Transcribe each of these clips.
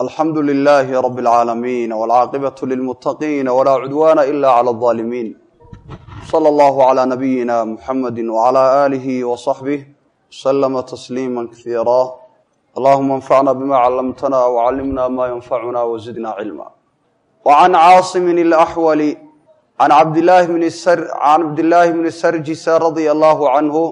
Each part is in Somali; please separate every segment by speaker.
Speaker 1: alxamdu lilaahi rab اlcaalamiin wاlcaaqibatu lilmutaqiina walaa cudwaana ila clى اظaalimiin slى اllahu عlى nabiyina muxamadi wعlى aalihi وصaxbih slama tasliima kasiira allahuma anfacna bima callamtana wcallimna ma yanfacuna wzidna cilma wcan caasimin اlaxwali can cabdillaahi bni sarjisa radia allahu canhu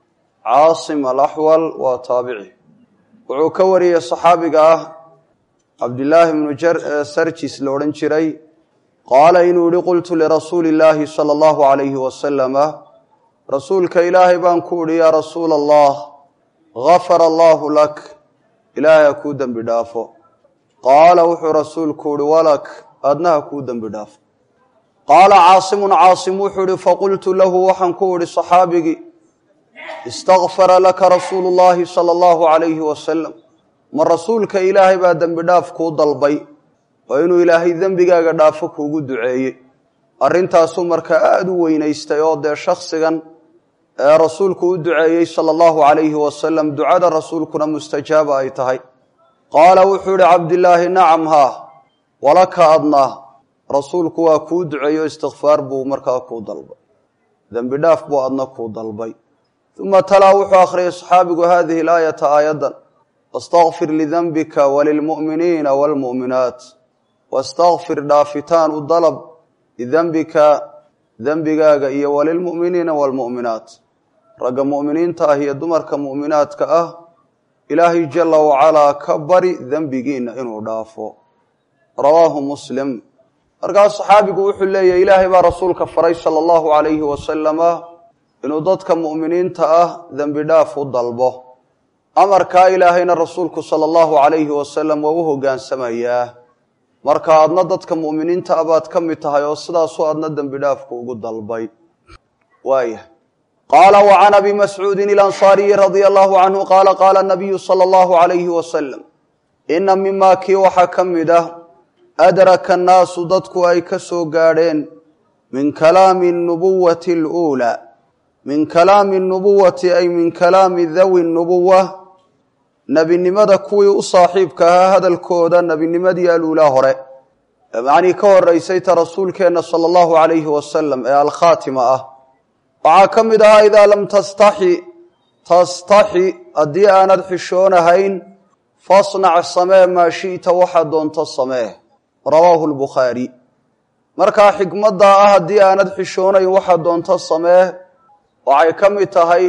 Speaker 1: caasim alaxwal waa taabici wuxuu ka wariyey saxaabiga ah cabdillaahi bnu sarjis la odhan jiray qaala inuu yihi qultu lirasuuli illaahi sala allahu calayhi wasalama rasuulka ilaahay baan ku idhi yaa rasuula allah gafara allaahu lak ilaahay ha kuu dembi dhaafo qaala wuxuu rasuulku ihi walak adna ha kuu dembi dhaafo qaala caasimun caasim wuxuu ihi faqultu lahu waxaan ku idhi saxaabigii istakfara laka rasuulu llaahi sala allahu calayhi wasalam ma rasuulka ilaahay baa dembi dhaaf kuu dalbay oo inuu ilaahay dembigaaga dhaafo kuugu duceeyey arrintaasuu markaa aada u weynaystay oo dee shaksigan ee rasuulku u duceeyey sala allahu calayhi wasalam ducada rasuulkuna mustajaaba ay tahay qaala wuxuu ihi cabdillaahi nacam haa walaka adnaa rasuulku waa kuu duceeyo istikfaar buu markaa kuu dalbay dembi dhaaf buu adna kuu dalbay uma talaa wuxuu akhriyay saxaabigu hadihi laayata aayaddan wastakfir lidenbika walilmu'miniina waalmu'minaat wastakfir dhaafitaan u dalab lidembika dembigaaga iyo walilmu'miniina waalmu'minaat ragga mu'miniinta ah iyo dumarka mu'minaadka ah ilaahay jala wacalaa ka bari dembigiina inuu dhaafo rawaahu muslim markaas saxaabigu wuxuu leeyahy ilaahay baa rasuulka faray sala allahu calayhi wasalama inuu dadka mu'miniinta ah dembi dhaaf u dalbo amarkaa ilaahayna rasuulku sala allahu calayhi wasalam waa u hoggaansamayaa marka adna dadka mu'miniinta ah baad ka mid tahay oo sidaasuu adna dembi dhaafku ugu dalbay waaya qaala wa can abi mascuudin ilansaariyi radia allahu canhu qaala qaala nabiyu sala allahu calayhi wasalam ina mimaa kii waxaa ka mid ah adraka annaasu dadku ay ka soo gaadheen min kalaami nubuwati aluulaa min kalaami nubuwati ay min kalaami dawi nubuwa nebinimada kuwii u saaxiibka ahaa hadalkooda nebinimadii aluulaa hore macnii ka horeysay ta rasuulkeenna sala allahu calayhi wasalam ee alkhaatima ah waxaa ka mid ahaa idaa lam tastaxi tastaxi haddii aanad xishoonahayn fasnac samee maa shi'ta waxaad doonto samee rawaahu lbukhaari markaa xikmaddaa ah haddii aanad xishoonayn waxaad doonto samee waxay ka mid tahay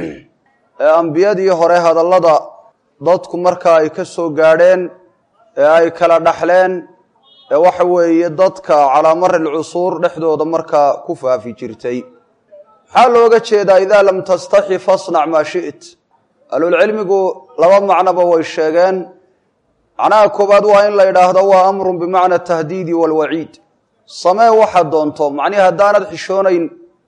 Speaker 1: ambiyadii hore hadallada dadku markaa ay ka soo gaadheen ee ay kala dhaxleen ee waxa weeye dadka calaa mari lcusuur dhexdooda markaa ku faafi jirtay maxaa looga jeedaa idaa lam tastaxi fasnac maa shi't ahlulcilmigu laba macnoba way sheegeen macnaha koowaad waa in la yidhaahdo waa amrun bimacna tahdiidi waalwaciid samee waxaad doonto macnihi haddaanad xishoonayn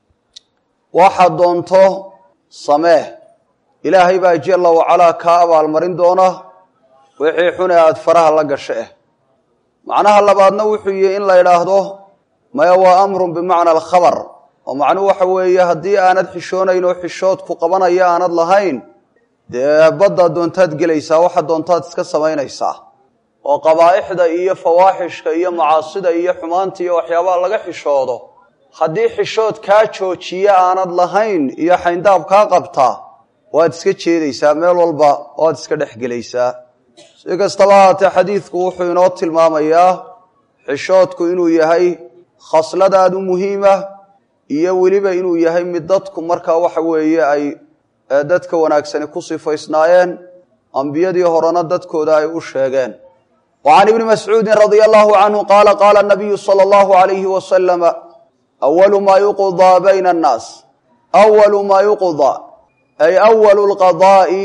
Speaker 1: waxaad doonto samee ilaahay baa jalla wacalaa kaa abaalmarin doona wixii xune aada faraha la gasho eh macnaha labaadna wuxuu yihi in la yidhaahdo maya waa amrun bimacna alkhabar oo macnuhu waxa weeye haddii aanad xishoonayn oo xishood ku qabanaya aanad lahayn dee baddaad doontaad gelaysaa waxaad doontaad iska samaynaysaa oo qabaa'ixda iyo fawaaxishka iyo macaasida iyo xumaanta iyo waxyaabaha laga xishoodo haddii xishood kaa joojiya aanad lahayn iyo xayndaab kaa qabtaa waad iska jeedaysaa meel walba waad iska dhex gelaysaa si kastaba haatee xadiidku wuxuu inoo tilmaamayaa xishoodku inuu yahay khasladaad u muhiima iyo weliba inuu yahay mid dadku markaa waxa weeye ay dadka wanaagsani ku sifaysnaayeen ambiyadii horena dadkooda ay u sheegeen wa can ibni mascuudin radia allahu canhu qaala qaala nabiyu sala allahu alayhi wasalama awalu maa yuqdaa bayna annaas awalu maa yuqdaa ay awalu lqadaa'i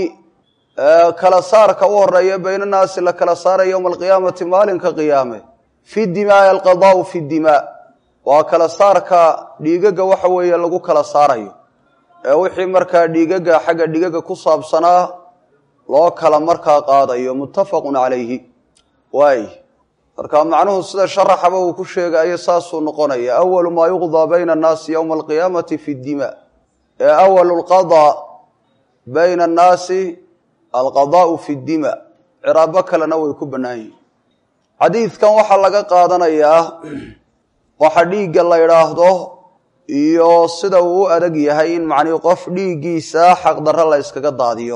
Speaker 1: kala saarka u horeeya bayna annaasi la kala saaraya yowma alqiyaamati maalinka qiyaame fi dimaai alqadaau fi dimaa waa kala saarka dhiigaga waxa weeye lagu kala saarayo ee wixii markaa dhiigaga xagga dhiigaga ku saabsanaa loo kala markaa qaadayo muttafaqun calayhi waay marka macnuhu sida sharaxaba uu ku sheegayo saasuu noqonaya awalu maa yuqdaa bayna annaasi yowma alqiyaamati fi dimaa ee awalu lqadaa bayna annaasi alqadaau fi dima ciraabo kalena way ku bannaan yihin xadiidkan waxaa laga qaadanayaa waxa dhiigga la idhaahdo iyo sida uu u adag yahay in macnii qof dhiiggiisa xaqdarro la yskaga daadiyo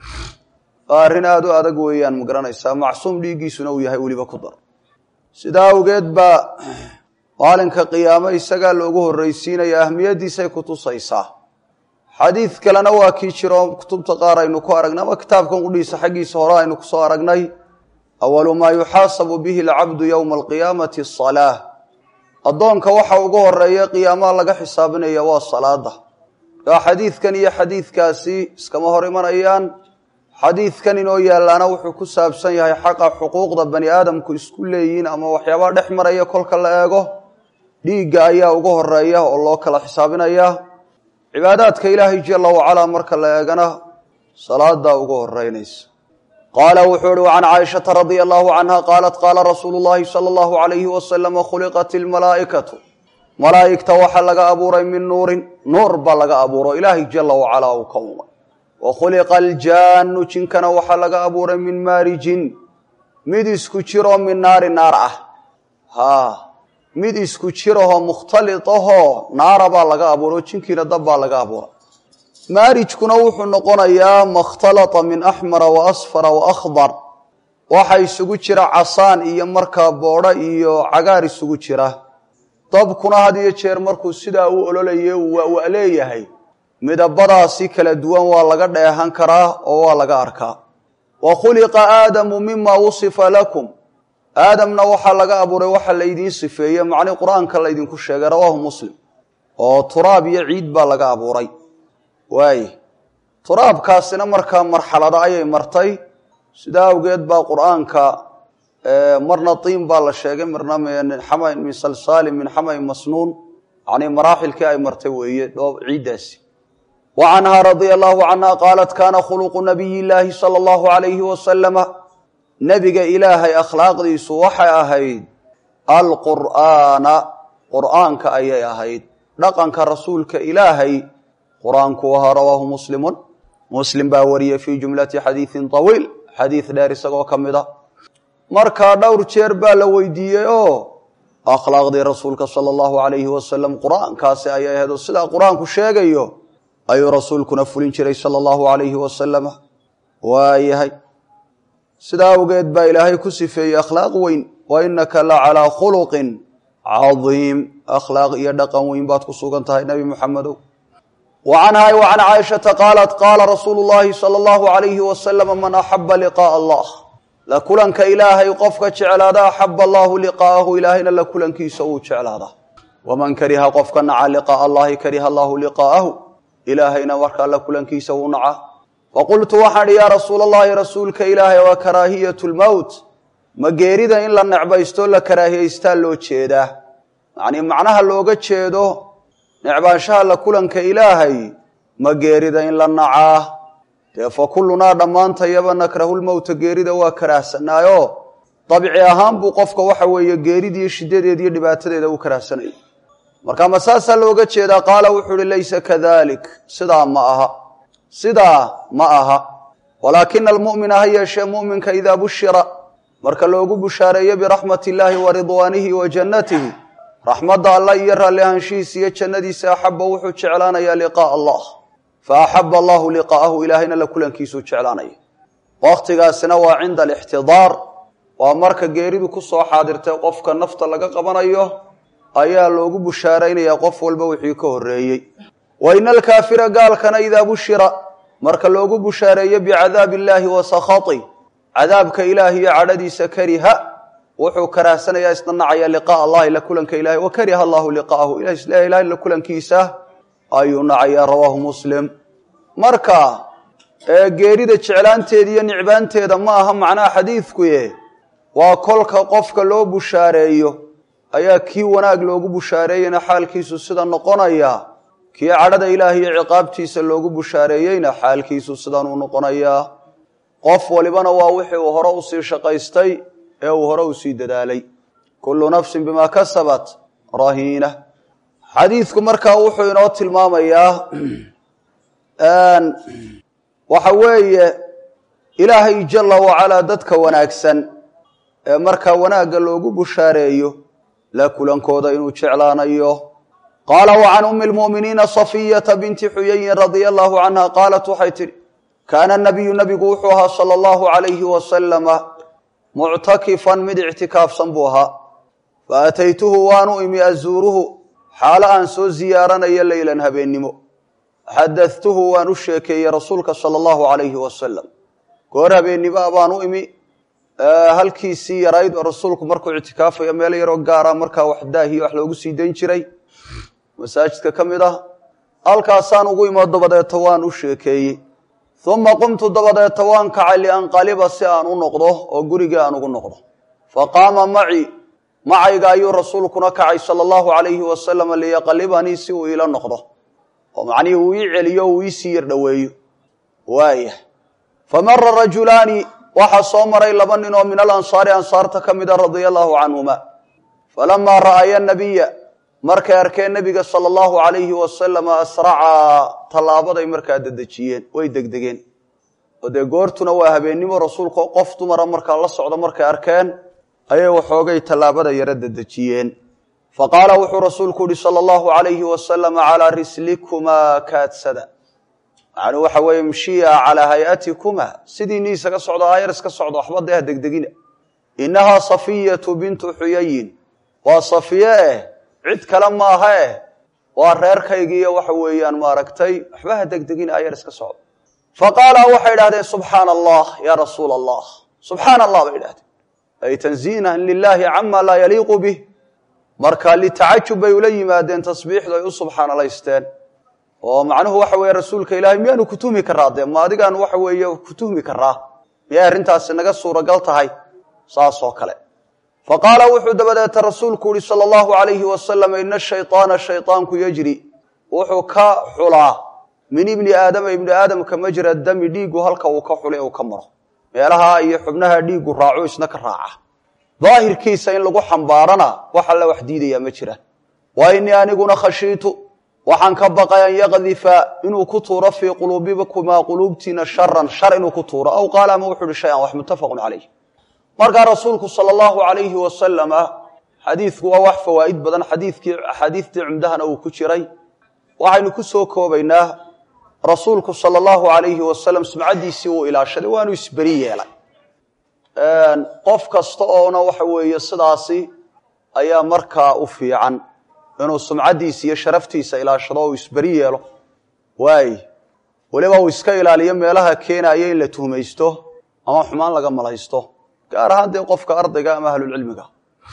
Speaker 1: waa arrin aada u adag weeyaan ma garanaysaa macsuum dhiiggiisuna uu yahay weliba ku dar sidaa awgeed baa maalinka qiyaamo isagaa loogu horreysiinaya ahmiyaddiisay ku tusaysaa xadiid kalena waa kii jiro kutubta qaar aynu ku aragnay ama kitaabkan qudhiisa xaggiisa hore aynu kusoo aragnay awalu maa yuxaasabu bihi alcabdu yowma alqiyaamati asalaa addoonka waxa ugu horeeya qiyaamaha laga xisaabinaya waa salaada markaa xadiidkan iyo xadiidkaasi iskama hor imanayaan xadiidkan inoo yaallaana wuxuu ku saabsan yahay xaqa xuquuqda bani aadamku isku leeyihiin ama waxyaabaha dhex maraya kolka la eego dhiigga ayaa ugu horeeya oo loo kala xisaabinaya cibaadaadka ilaahay jala wacalaa marka la eegana salaadaa ugu horeynaysa qaala wuxuu ihi can caaishata radia allahu canha qaalat qaala rasuulu llahi sala allahu alayhi wasalama khuliqat ilmalaa'ikatu malaa'igta waxaa laga abuuray min nuurin nuur baa laga abuuro ilaahay jala wacalaa uu ka umay wa khuliqa aljaanu jinkana waxaa laga abuuray min maarijin mid isku jiroo min naari naar ah haa mid isku jirahoo mukhtalit ahoo naara baa laga abuuro jinkiina dab baa laga abuura maarijkuna wuxuu noqonayaa makhtalata min axmara wa asfara wa akhdar waxa isugu jira casaan iyo markaa boodho iyo cagaar isugu jira dabkuna had iyo jeer markuu sidaa u ololaye waa leeyahay midabadaasi kala duwan waa laga dheehan karaa oo waa laga arkaa wa khuliqa aadamu mima wusifa lakum aadamna waxaa laga abuuray waxa laydiin sifeeye macnii qur-aanka laydinku sheegay rawaahu muslim oo turaab iyo ciid baa laga abuuray waaye turaabkaasina markaa marxalado ayay martay sidaa awgeed baa qur-aanka marna tiim baa la sheegay marna min salsaalin min xamayn masnuun yani maraaxilkii ay martay weeye dhoob ciiddaasi wa canhaa radia allahu canha qaalat kaana khuluqu nabiyi llaahi sala allahu alayhi wasalama nebiga ilaahay akhlaaqdiisu waxay ahayd alqur'aana qur'aanka ayay ahayd dhaqanka rasuulka ilaahay qur-aanku ahaa rawaahu muslimun muslim baa wariyey fii jumlati xadiidin tawiil xadiid dheer isagoo ka mid a markaa dhowr jeer baa la weydiiyey oo akhlaaqdii rasuulka sala allahu alayhi wasalam qur-aankaasi ayay ahayd oo sidaa qur-aanku sheegayo ayuu rasuulkuna fulin jiray sala allahu alayhi wasalama waayahay sidaa awgeed baa ilaahay ku sifeeyey akhlaaq weyn wa inaka la calaa khuluqin cadiim akhlaaq iyo dhaqan weyn baad ku sugan tahay nebi muxamedow wa canhaa wa can caaishata qaalat qaala rasuulu llahi sala allahu alayhi wasalama man axaba liqaaa allah la kulanka ilaahay qofka jeclaada axaba allahu liqaa'ahu ilaahayna la kulankiisa uu jeclaada waman kariha qofka naca liqaaa allahi kariha allahu liqaa'ahu ilaahayna markaa la kulankiisa uu naca faqultu waxaan ihi yaa rasuula allahi rasuulka ilaahay waa karaahiyatu lmowt ma geerida in la necbaysto la karaahiyaystaa loo jeedaa yacnii macnaha looga jeedo necbaanshaha la kulanka ilaahay ma geerida in la nacaa dee fa kullunaa dhammaantayaba nakrahu lmowta geerida waa karaahsanaayo dabci ahaan buu qofka waxa weeye geeridiiyo shidadeeda iyo dhibaatadeeda u karaahsanaya marka ma saasaa looga jeedaa qaala wuxuu uhi laysa kadalik sidaa ma aha sidaa ma aha walaakina almu'mina ha yeeshee mu'minka idaa bushira marka loogu bushaareeyo biraxmati illaahi wa ridwaanihi wa jannatihi raxmadda allah iyo raalli ahaanshihiisa iyo jannadiisa axaba wuxuu jeclaanayaa liqaaa allah fa axaba allahu liqaa'ahu ilaahayna la kulankiisuu jeclaanaya wakhtigaasina waa cinda alixtidaar waa marka geeridu ku soo xaadirtay qofka nafta laga qabanayo ayaa loogu bushaaraynayaa qof walba wixii ka horreeyey wa ina alkaafira gaalkana idaa bushira marka loogu bushaareeyo bicadaabi illaahi wa sakhati cadaabka ilaahi iyo cadhadiisa kariha wuxuu karaahsanayaa isna nacaya liqaaa allahi la kulanka ilahi wa kariha allahu liqaa'ahu ilahi la kulankiisa ayuu nacayaa rawaahu muslim marka geerida jeclaanteeda iyo nicbaanteeda ma aha macnaha xadiidkuye waa kolka qofka loo bushaareeyo ayaa kii wanaag loogu bushaareeyeyna xaalkiisu sida noqonaya kii cadhada ilaahi iyo ciqaabtiisa loogu bushaareeyeyna xaalkiisu sidanuu noqonayaa qof walibana waa wixii uu hore usii shaqaystay ee uu hore usii dadaalay kullu nafsin bimaa kasabat rahiina xadiidku markaa wuxuu inoo tilmaamayaa waxa weeye ilaahay jala wacalaa dadka wanaagsan ee markaa wanaagga loogu bushaareeyo la kulankooda inuu jeclaanayo qaala wa can ummi lmu'miniina safiyata binti xuyayin radia allahu canha qaalat waxay tidhi kaana nabiyu nabigu wuxuu ahaa sala allahu calayhi wasalama muctakifan mid ictikaafsan buu ahaa fa ataytuhu waanu imi azuuruhu xaalo aan soo ziyaaranayo leylan habeennimo xadadtuhu waan u sheekeeyey rasuulka sala allahu calayhi wasalam goor habeennimoa baan u imi halkiisii yarayd oo rasuulku markuu ictikaafayo meel yaroo gaara markaa wax daahiyo wax loogu sii dayn jiray masaajidka ka mid ah halkaasaan ugu imo dabadeeta waan u sheekeeyey uma qumtu dabadeeta waan kacay lianqaliba si aan u noqdo oo gurigii aan ugu noqdo faqaama maci macayga ayuu rasuulkuna kacay sala allahu calayhi wasalam liyaqalibanii si uu iila noqdo oo macnihii uu ii celiyo uu iisii yar dhoweeyo waaya famara rajulaani waxaa soo maray laba nin oo min alansaari ansaarta ka mida radia allahu canhuma falamaa ra'aya nabiya markay arkeen nebiga sala allahu calayhi wasalam asracaa tallaabaday markaa dedejiyeen way degdegeen oo dee goortuna waa habeennimo rasuulka qof dumara markaa la socda markay arkeen ayay waxoogay tallaabada yaro dedejiyeen fa qaala wuxuu rasuulku yihi sala allahu calayhi wasalam calaa rislikumaa kaadsada macnuu waxa weeye mshiya calaa hay-atikuma sidiinii isaga socdo aayar iska socdo waxba dee ha degdegina innahaa safiyatu bintu xuyayin waa safiye eh cid kale maaha eh waa reerkaygiiyo waxa weeyaan maaragtay waxba ha degdegina aayar iska socdo fa qaala waxay idhahdeen subxaana allah yaa rasuula allah subxaana allah bay idhahdeen ay tanziinan lilaahi cama laa yaliiqu bih marka litacajub bay ula yimaadeen tasbiixdu ay u subxaanalaysteen oo macnuhu waxa weeye rasuulka ilaahay miyaanu ku tuhmi karaa dee ma adigaanu waxa weeye ku tuhmi karaa miyay arrintaasi naga suuragal tahay saas oo kale fa qaala wuxuu dabadeeta rasuulku yihi sala allahu calayhi wasalam ina shayطaana shayطaanku yajri wuxuu ka xulaa min ibni aadama ibni aadamka majra dami dhiigu halka uu ka xulay uu ka maro meelaha iyo xubnaha dhiigu raaco isna ka raaca daahirkiisa in lagu xambaarana wax alla wax diidayaa ma jiraan wa inii aniguna khashiitu waxaan ka baqay an yaqdifa inuu ku tuuro fii quluubikumaa quluubtiina sharan shar inuu ku tuuro aw qaala ama wuxu uhi shay-an wax muttafaqun calayh markaa rasuulku sala allahu calayhi wasalama xadiidku waa wax fawaa'id badan xadiidkii axaadiistii cumdahana uu ku jiray waxaynu ku soo koobaynaa rasuulku sala allahu calayhi wasalam sumcaddiisii uu ilaashaday waanu isberi yeelay qof kasta oona waxa weeye sidaasi ayaa markaa u fiican inuu sumcaddiisa iyo sharaftiisa ilaashado o uu isberi yeelo waay weliba uu iska ilaaliyo meelaha keenaya in la tuhmaysto ama xumaan laga malaysto gaar ahaan dee qofka ardayga ama ahlulcilmiga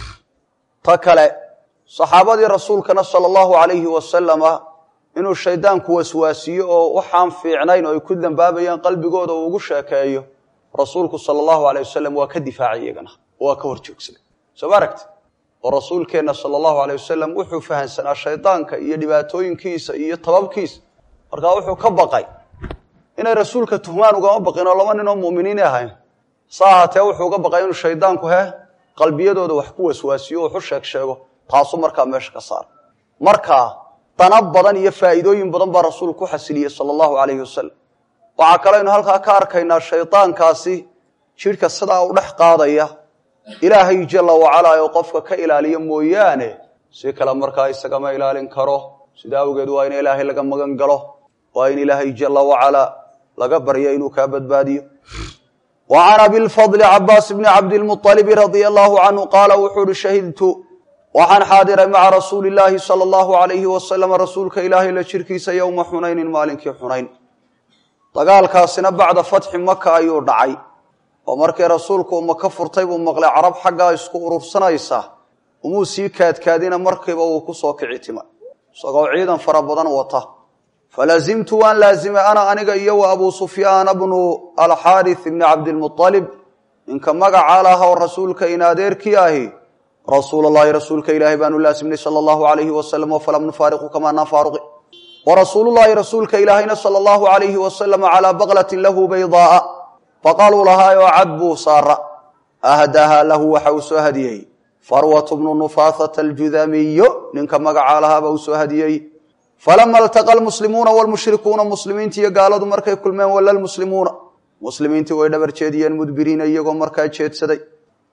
Speaker 1: ta kale saxaabadii rasuulkana sala allahu calayhi wasalama inuu shaydaanku waswaasiyo oo waxaan fiicnayn oo ay ku dambaabayaan qalbigooda uu ugu sheekeeyo rasuulku sala allahu alayh wasalam waa ka difaacay iyagana waa ka hor joogsaday soo ma aragti oo rasuulkeenna sala allahu alay wasalam wuxuu fahamsanaa shaydaanka iyo dhibaatooyinkiisa iyo tababkiisa markaa wuxuu ka baqay inay rasuulka tuhmaan ugama baqin oo laba nin oo mu'miniini ahayn sa ahaatee wuxuu uga baqay inuu shaydaanku he qalbiyadooda wax ku waswaasiyo o waxu sheeg sheego taasuu markaa meesha ka saara markaa dana badan iyo faa'iidooyin badan baa rasuulku ku xasiliyey sala allahu calayhi wasalam waxaa kaleynu halkaa ka arkaynaa shaydaankaasi jidhka sidaa u dhex qaadaya ilaahay jala wacalaa oo qofka ka ilaaliya mooyaane si kale markaa isagama ilaalin karo sida awgeed waa in ilaahay laga magan galo waa in ilaahay jala wacalaa laga barya inuu kaa badbaadiyo wa can abilfadli cabaas bni cabdilmualibi radia allahu canhu qaala wuxuu uhi shahidtu waxaan xaadiray maca rasuuli illaahi sala allahu alayhi wasalam rasuulka ilaahay la jirkiisa yowma xunaynin maalinkii xunayn dagaalkaasina bacda fatxi maka ayuu dhacay oo markii rasuulku uu maka furtay buu maqlay carab xaggaa isku urursanaysa umuu sii kaadkaadina markiiba uu ku soo kici timay isagoo ciidan fara badan wata falazimtu waan laazimay ana aniga iyo wa abuu sufyaana bnu alxaarith ibni cabdilmualib ninka magacaa laha oo rasuulka in adeerkii ahi rasuul allahi rasuulka ilaahay baanu laasimnay sala allahu alayhi wasalam falam nufaariqu kamaanaan faaruqi warasuulullahi rasuulka ilaahayna sala allahu alayhi wasalam calaa baqlatin lahu baydaaa baqaluu lahaayoo cad buu saara ahdaha lahu waxa uu soo hadiyey farwatu bnu nufaathata aljudamiyo ninka magacaa lahaaba uu soo hadiyey falama altaqa almuslimuuna wlmushrikuuna muslimiinti iyo gaaladu markay kulmeen wala lmuslimuuna muslimiintii way dhabar jeediyeen mudbiriina iyagoo markaa jeedsaday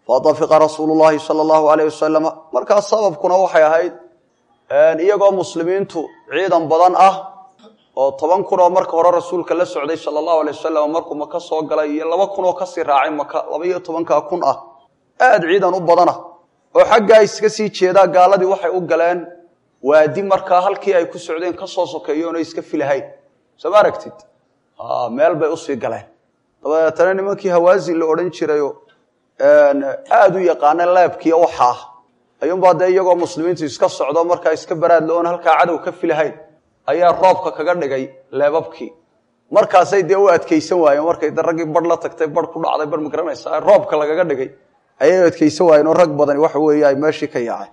Speaker 1: fatafiqa rasuulu llahi sala allahu alayh wasalama markaas sababkuna waxay ahayd iyagoo muslimiintu ciidan badan ah oo toban kun oo marka hore rasuulka la socday sala allahu alay wasalam markuu maka soo galay iyo laba kun oo kasii raacay maka laba iyo tobankaa kun ah aada ciidan u badana oo xaggaa iska sii jeedaa gaaladii waxay u galeen waadi markaa halkii ay ku socdeen kasoo sokeeyo oona iska filahayn soo ma aragtid meel bay usii galeen dabeetana nimankii hawaasin la odhan jirayo aada u yaqaana leebkiiyo waxaa ayuunbaa dee iyagoo muslimiintu iska socdo markaa iska baraadla oon halkaa cadow ka filahayn ayaa roobka kaga dhigay leebabkii markaasay dee u adkaysan waayeen markay de raggii bar la tagtay bar ku dhacday bar ma garanaysa roobka lagaga dhigay ayay adkaysan waayeen oo rag badani waxa weeye ay meeshii ka yaaceen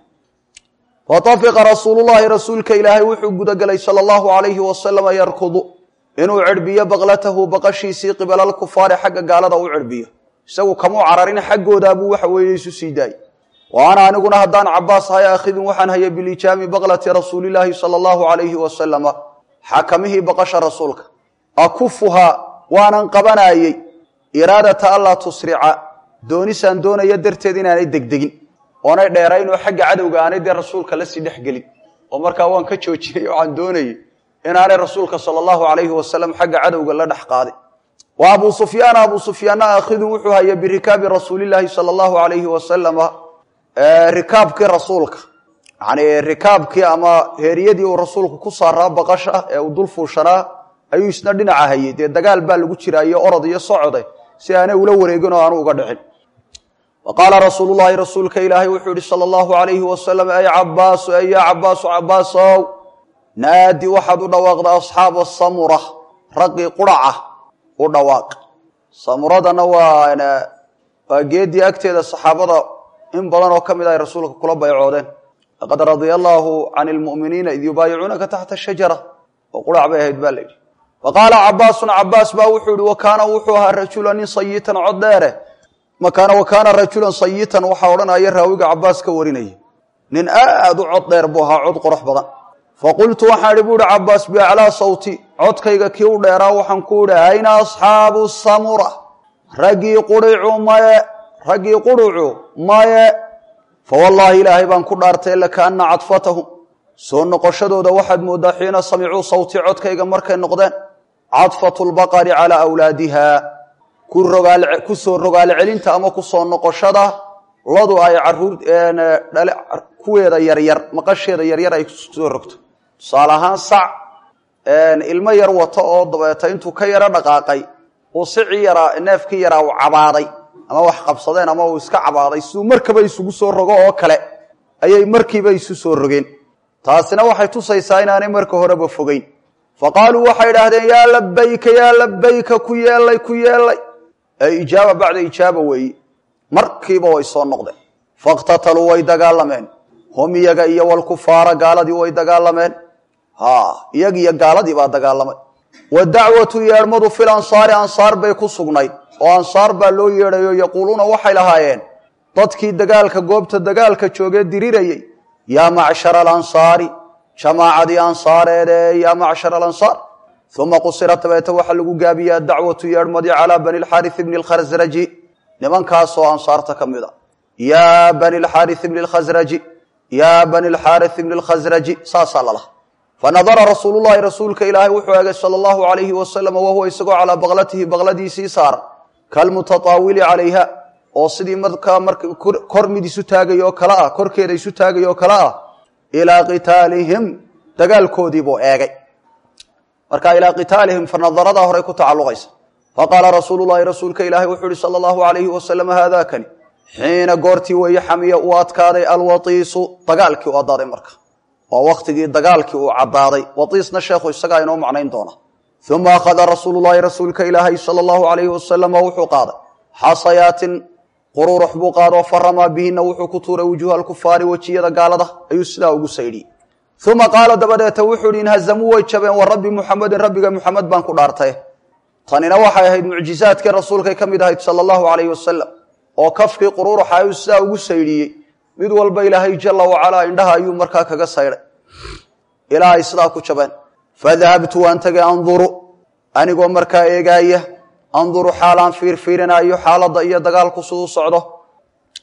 Speaker 1: watafiqa rasuulullahi rasuulka ilaahay wuxuu gudagelay sala allahu alayhi wasalama yarkudu inuu cirbiyo baqlatahu baqashiisii qibala alkufaari xagga gaalada u cirbiyo isagu kamuu cararin xaggoodaabuu waxa weeye isu sii daayey wa ana aniguna haddaan cabaas ahay akhidun waxaan hayay bilijaami baqlati rasuulilaahi sala allahu alayhi wasalama xakamihii baqasha rasuulka akufuhaa waanan qabanaayey iraadata allaa tusrica doonisaan doonaya darteed inaanay degdegin oonay dheerayn oo xagga cadowga aanay dee rasuulka lasii dhex gelin oo markaa waan ka joojinay waxaan doonayey inaanay rasuulka sala allahu alayhi wasalam xagga cadowga la dhex qaaday wa abuu sufyaana abuu sufyaanna akhidun wuxuu hayay birikaabi rasuulilaahi sala allahu alayhi wasalama rikaabkii rasuulka yani rikaabkii ama heeriyadii uu rasuulku ku saaraa baqasha ee uu dul fuushanaa ayuu isna dhinaca hayey dee dagaal baa lagu jiraa iyo orod iyo socode si aanay ula wareegin oo aanu uga dhicin wa qaala rasuulu llahi rasuulka ilaahay wuxuu yihi sala allahu alayhi wasalam ay cabaasu ay yaa cabaasu cabaasow naadi waxaad u dhawaaqda asxaaba samura raggii quraca u dhawaaq samuradana waa waa geedii agteeda saxaabada in badan oo ka mid ay rasuulka kula baycoodeen laqad radia allaahu can lmu'miniina id yubaayicuunaka taxta shajara oo qurac bay ahayd ba la yidhi wa qaala cabaasun cabaas baa wuxuu yihi wa kaana wuxuu ahaa rajulan nin sayitan cod dheere makaana wa kaana rajulan sayitan waxaa odhanaya raawiga cabaas ka warinaya nin aad u cod dheer buu ahaa cod qorox badan faqultu waxaan idhi bu ihi cabaas biaclaa sawti codkayga kii u dheeraa waxaan ku idhi ayna asxaabu samura raggii quricu maye raggii qurucu maye fawallaahi ilaahay baan ku dhaartay lakaana cadfatahum soo noqoshadooda waxaad mooddaa xiina samicuu sawti codkayga markay noqdeen cadfatu lbaqari calaa awlaadiha ku soo rogaal celinta ama ku soo noqoshada ladu ay caruur kuweeda yaryar maqasheeda yaryar ay kusoo rogto tusaale ahaan sac ilmo yar wato oo dabeeta intuu ka yaro dhaqaaqay uu sicii yaraa neefkii yaraa uu cabaaday ama wax qabsadeen ama uu iska cabaaday siduu markaba isugu soo rogo oo kale ayay markiiba isu soo rogeen taasina waxay tusaysaa inaanay marka horeba fogeyn fa qaaluu waxay idhaahdeen yaa labayka yaa labayka ku yeelay ku yeelay ee ijaaba bacda ijaaba weeye markiiba way soo noqdeen fakhtataluu way dagaalameen hum iyaga iyo walkufaara gaaladii way dagaalameen ha iyag iyo gaaladii baa dagaalamay wa dacwatu yeedhmadu fil ansaari ansaar bay ku sugnayd oo ansaar baa loo yeedhayo yaquuluuna waxay lahaayeen dadkii dagaalka goobta dagaalka joogee dirirayey yaa macshara alansaari jamaacadii ansaareede yaa macshara alansaar uma qusirat dabeete waxaa lagu gaabiyey adacwatu yeedhmadii calaa bani lxaaris bni lkhasraji nimankaasoo ansaarta ka mid a yaa bani lxaaris bni lkhasraji yaa bani lxaaris bni lkhasraji saasaa lalaha fanadara rasuulu llahi rasuulka ilaahay wuxuu eegay sala allahu alayhi wasalam wahuwa isagoo calaa baqlatihi baqladiisii saaran kalmutataawili calayha oo sidii markaa marka kor mid isu taagay oo kale ah korkeeda isu taagay oo kale ah ilaa qitaalihim dagaalkoodiibuu eegay marka ilaa qitaalihim fanadaradaa horey ku tacalluqaysa faqaala rasuulu llahi rasuulka ilaahay wuxuu ihi sala allahu alayhi wasalam haadakani xiina goortii weeye xamiya uu adkaaday alwatiisu dagaalkii u adaaday marka waa waktigii dagaalkii uu caddaaday watiisna sheekhu isagaa inoo macnayn doona uma akhada rasuulu llahi rasuulka ilaahay sala allahu alayhi wasalama wuxuu qaaday xasayaatin qururux buu qaadoo faramaa bihina wuxuu ku tuuray wujuuha alkufaari wejiyada gaalada ayuu sidaa ugu saydhiyey uma qaala dabadeeta wuxuu ihi inhazamuu way jabeen wa rabbi muxamedin rabbiga muxamed baan ku dhaartay tanina waxay ahayd mucjizaadkii rasuulkay ka mid ahayd sala allahu alayhi wasalam oo kafkii qururuxa ayuu sidaa ugu saydhiyey mid walba ilaahay jala wacalaa indhaha ayuu markaa kaga saydhay ilaa ay sidaa ku jabeen fadahabtu waan tegay anduru anigoo markaa eegaaya anduru xaalaan fiirfiirinaayo xaaladda iyo dagaalku siduu socdo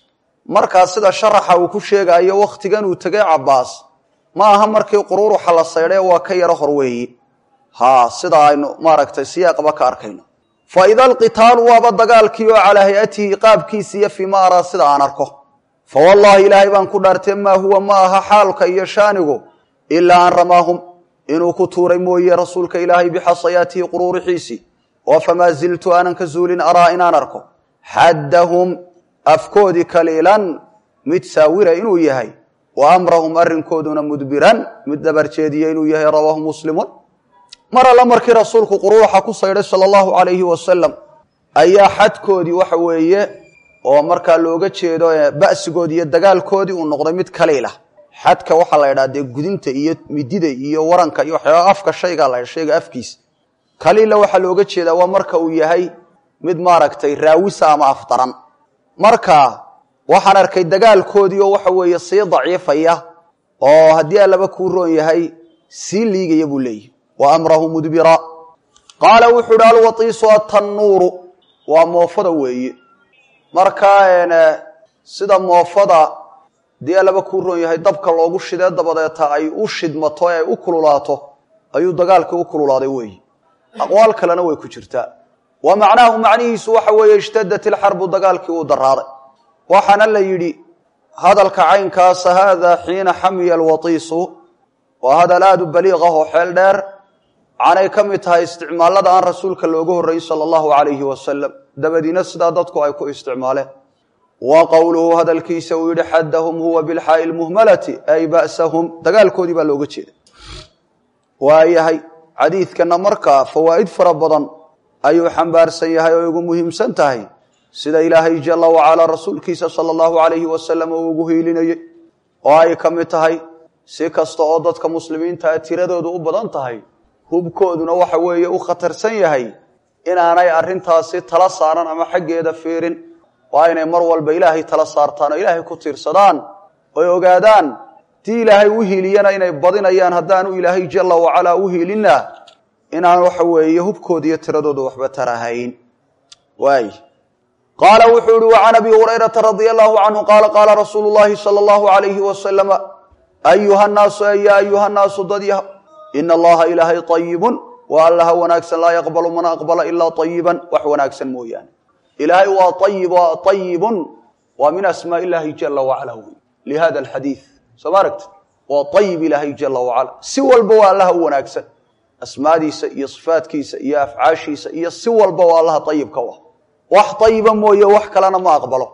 Speaker 1: markaa sida sharaxa uu ku sheegayo wakhtigan uu tegay cabaas ma aha markii quruuruxa la saydhay waa ka yaro hor weeyi ha sida aynu maaragtay siyaaqba ka arkayno fa ida alqitaalu waaba dagaalkii oo calaa hay-atihi qaabkiisi iyo fii ma araa sida aan arko fa wallaahi ilaahay baan ku dhaartee maa huwa ma aha xaalka iyo shaanigu ilaa an ramaahum inuu ku tuuray mooye rasuulka ilaahay bixasayaatihi quruurixiisii oo famaa ziltu aanan ka zuulin araa inaan arko xaddahum afkoodii kaliilan mid saawira inuu yahay wa amrahum arrinkooduna mudbiran mid dabarjeediya inuu yahay rawaahu muslimun mar alle markii rasuulku quruuxa ku saydhay sala allahu calayhi wasalam ayaa xadkoodii waxa weeye oo markaa looga jeedo ba'sigoodii iyo dagaalkoodii uu noqday mid kaliila xadka waxaa la ydhaha dee gudinta iyo midida iyo waranka iyo waxyaaba afka shaygaa la shayga afkiisa kaliila waxaa looga jeedaa waa marka uu yahay mid maaragtay raawisa ama afdaran marka waxaan arkay dagaalkoodii oo waxa weeye sii daciifaya oo haddii allaba kuu roon yahay sii liigaya buu leeyahy wa amrahu mudbira qaala wuxuu uhi alwatiisu atannuuru waa moofada weeye markaa sida moofada haddii allaba kuu roon yahay dabka loogu shidee dabadeeta ay u shidmato ee ay u kululaato ayuu dagaalkii u kululaaday weeye aqwaal kalena way ku jirtaa wa macnaahu macnihiisu waxa weeye ishtadat ilxarbu dagaalkii uu daraaday waxaana la yidhi hadalka caynkaasa haada xiina xamiya alwatiisu waa hadal aada u baliiq ah oo xeel dheer waxaanay ka mid tahay isticmaalada aan rasuulka looga horreyy sala allahu calayhi wasalam dabadiina sidaa dadku ay ku isticmaaleen wa qowluhu hadalkiisa uu yidhi xaddahum huwa bilxaa'i lmuhmalati ay ba'sahum dagaalkoodii baa looga jeeda waayahay xadiidkana markaa fawaa'id fara badan ayuu xambaarsan yahay oo igu muhiimsan tahay sida ilaahay jala wacalaa rasuulkiisa sala allahu calayhi wasalam uu ugu hiilinayey oo ay ka mid tahay si kasta oo dadka muslimiintaa tiradoodu u badan tahay hubkooduna waxa weeye u khatarsan yahay inaanay arrintaasi tala saaran ama xaggeeda fiirin waa inay mar walba ilaahay tala saartaan oo ilaahay ku tiirsadaan oy ogaadaan tii ilaahay u hiiliyana inay badinayaan haddaanu ilaahay jala wacalaa u hiilinna inaan waxa weeye hubkooda iyo tiradooda waxba tarahayn waay qaala wuxuu ihi wacan abi hurayrata radia allahu canhu qaala qaala rasuulu llahi sala allahu alayhi wasalama ayuha nnaasu ya ayuha nnaasu dadya ina allaha ilaahay ayibun waa allaha wanaagsan laa yaqbalu mana aqbala ilaa ayiban wax wanaagsan mooyaane ilaahay waa ayib waa ayibun waa min asmaa illahi jala wacala wey lihada alxadiid soo ma aragti waa ayib ilaahay jala wacala si walba waa allaha u wanaagsan asmaadiisa iyo sifaadkiisa iyo afcaashiisa iyo si walba waa allaha ayibka u ah wax ayiba mooye wax kalena ma aqbalo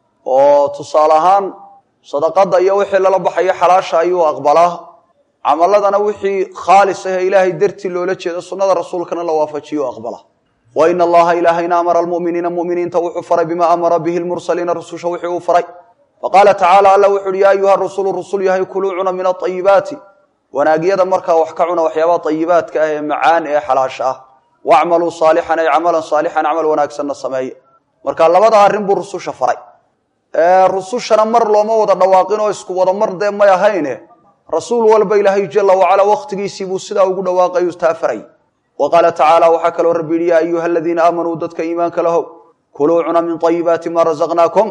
Speaker 1: oo tusaale ahaan sadaqada iyo wixii lala baxayo xalaasha ayuu aqbalaa camaladana wixii khaalis ah ee ilaahay dartii loola jeedo sunnada rasuulkana la waafajiyo aqbala wa ina allaha ilaahayna amara almuminiina muminiinta wuxuu faray bima amara bihi lmursaliina rususha wixii uu faray faqaala tacaala alla wuxu uhi ya ayuha rusulu rusul yahay kuluu cuna min aayibaati wanaagyada markaa wax ka cuna waxyaabaha ayibaadka ah ee macaan ee xalaasha ah wacmaluu saalixan ay camalan saalixan camal wanaagsanna sameeye marka labada arrin buu rususha faray rusushana mar looma wada dhawaaqin oo isku wada mar dee may ahayne rasuul walba ilaahay jala wacala wakhtigiisii buu sidaa ugu dhawaaqayu taa faray wa qaala tacaala waxaa kaloo rabbi yihi ya ayuha aladiina aamanuu dadka iimaanka lahow kuluu cuna min ayibaati ma razaqnaakum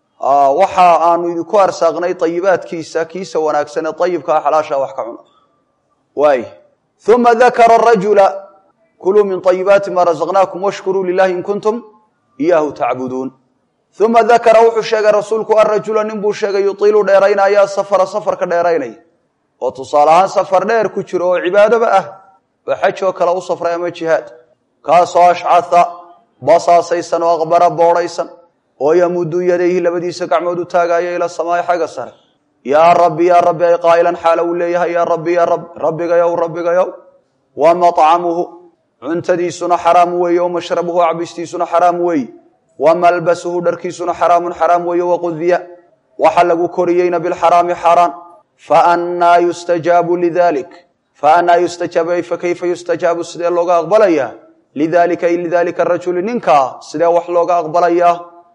Speaker 1: waxa aanu idinku arsaaqnay ayibaadkiisa kiisa wanaagsan ee ayibkaa xalaasha wax ka cuna waay uma dakara rajula kuluu min ayibaati ma razaqnaakum washkuruu lilahi in kuntum iyaahu tacbuduun uma dakara wuxuu sheegay rasuulku arajula nin buu sheegay yuiilu dheeraynaya safara safarka dheeraynaya oo tusaale ahaan safar dheer ku jiro oo cibaadaba ah oo xaj oo kale u safray ama jihaad kaasoo ashcaa basaasaysan oo aqbara boodhaysan oo yamudu yadayhi labadiisa gacmood u taagaya ila samaai xagga sare yaa rabbi yaa rabbi ay qaa'ilan xaala uu leeyahay yaa rabbi yaa rab rabbigayow rabbigayow wa maطcamuhu cuntadiisuna xaraam weeye o mashrabuhu cabistiisuna xaraam weeye wa malbasuhu dharkiisuna xaraamun xaraam weeye waqudiya waxa lagu koriyeyna bilxaraami xaaraan faannaa yustajaabu lidalik faannaa yustajaabu ay fakayfa yustajaabu sidee looga aqbalayaa lidalika ay lidalika rajuli ninkaa sidee wax looga aqbalayaa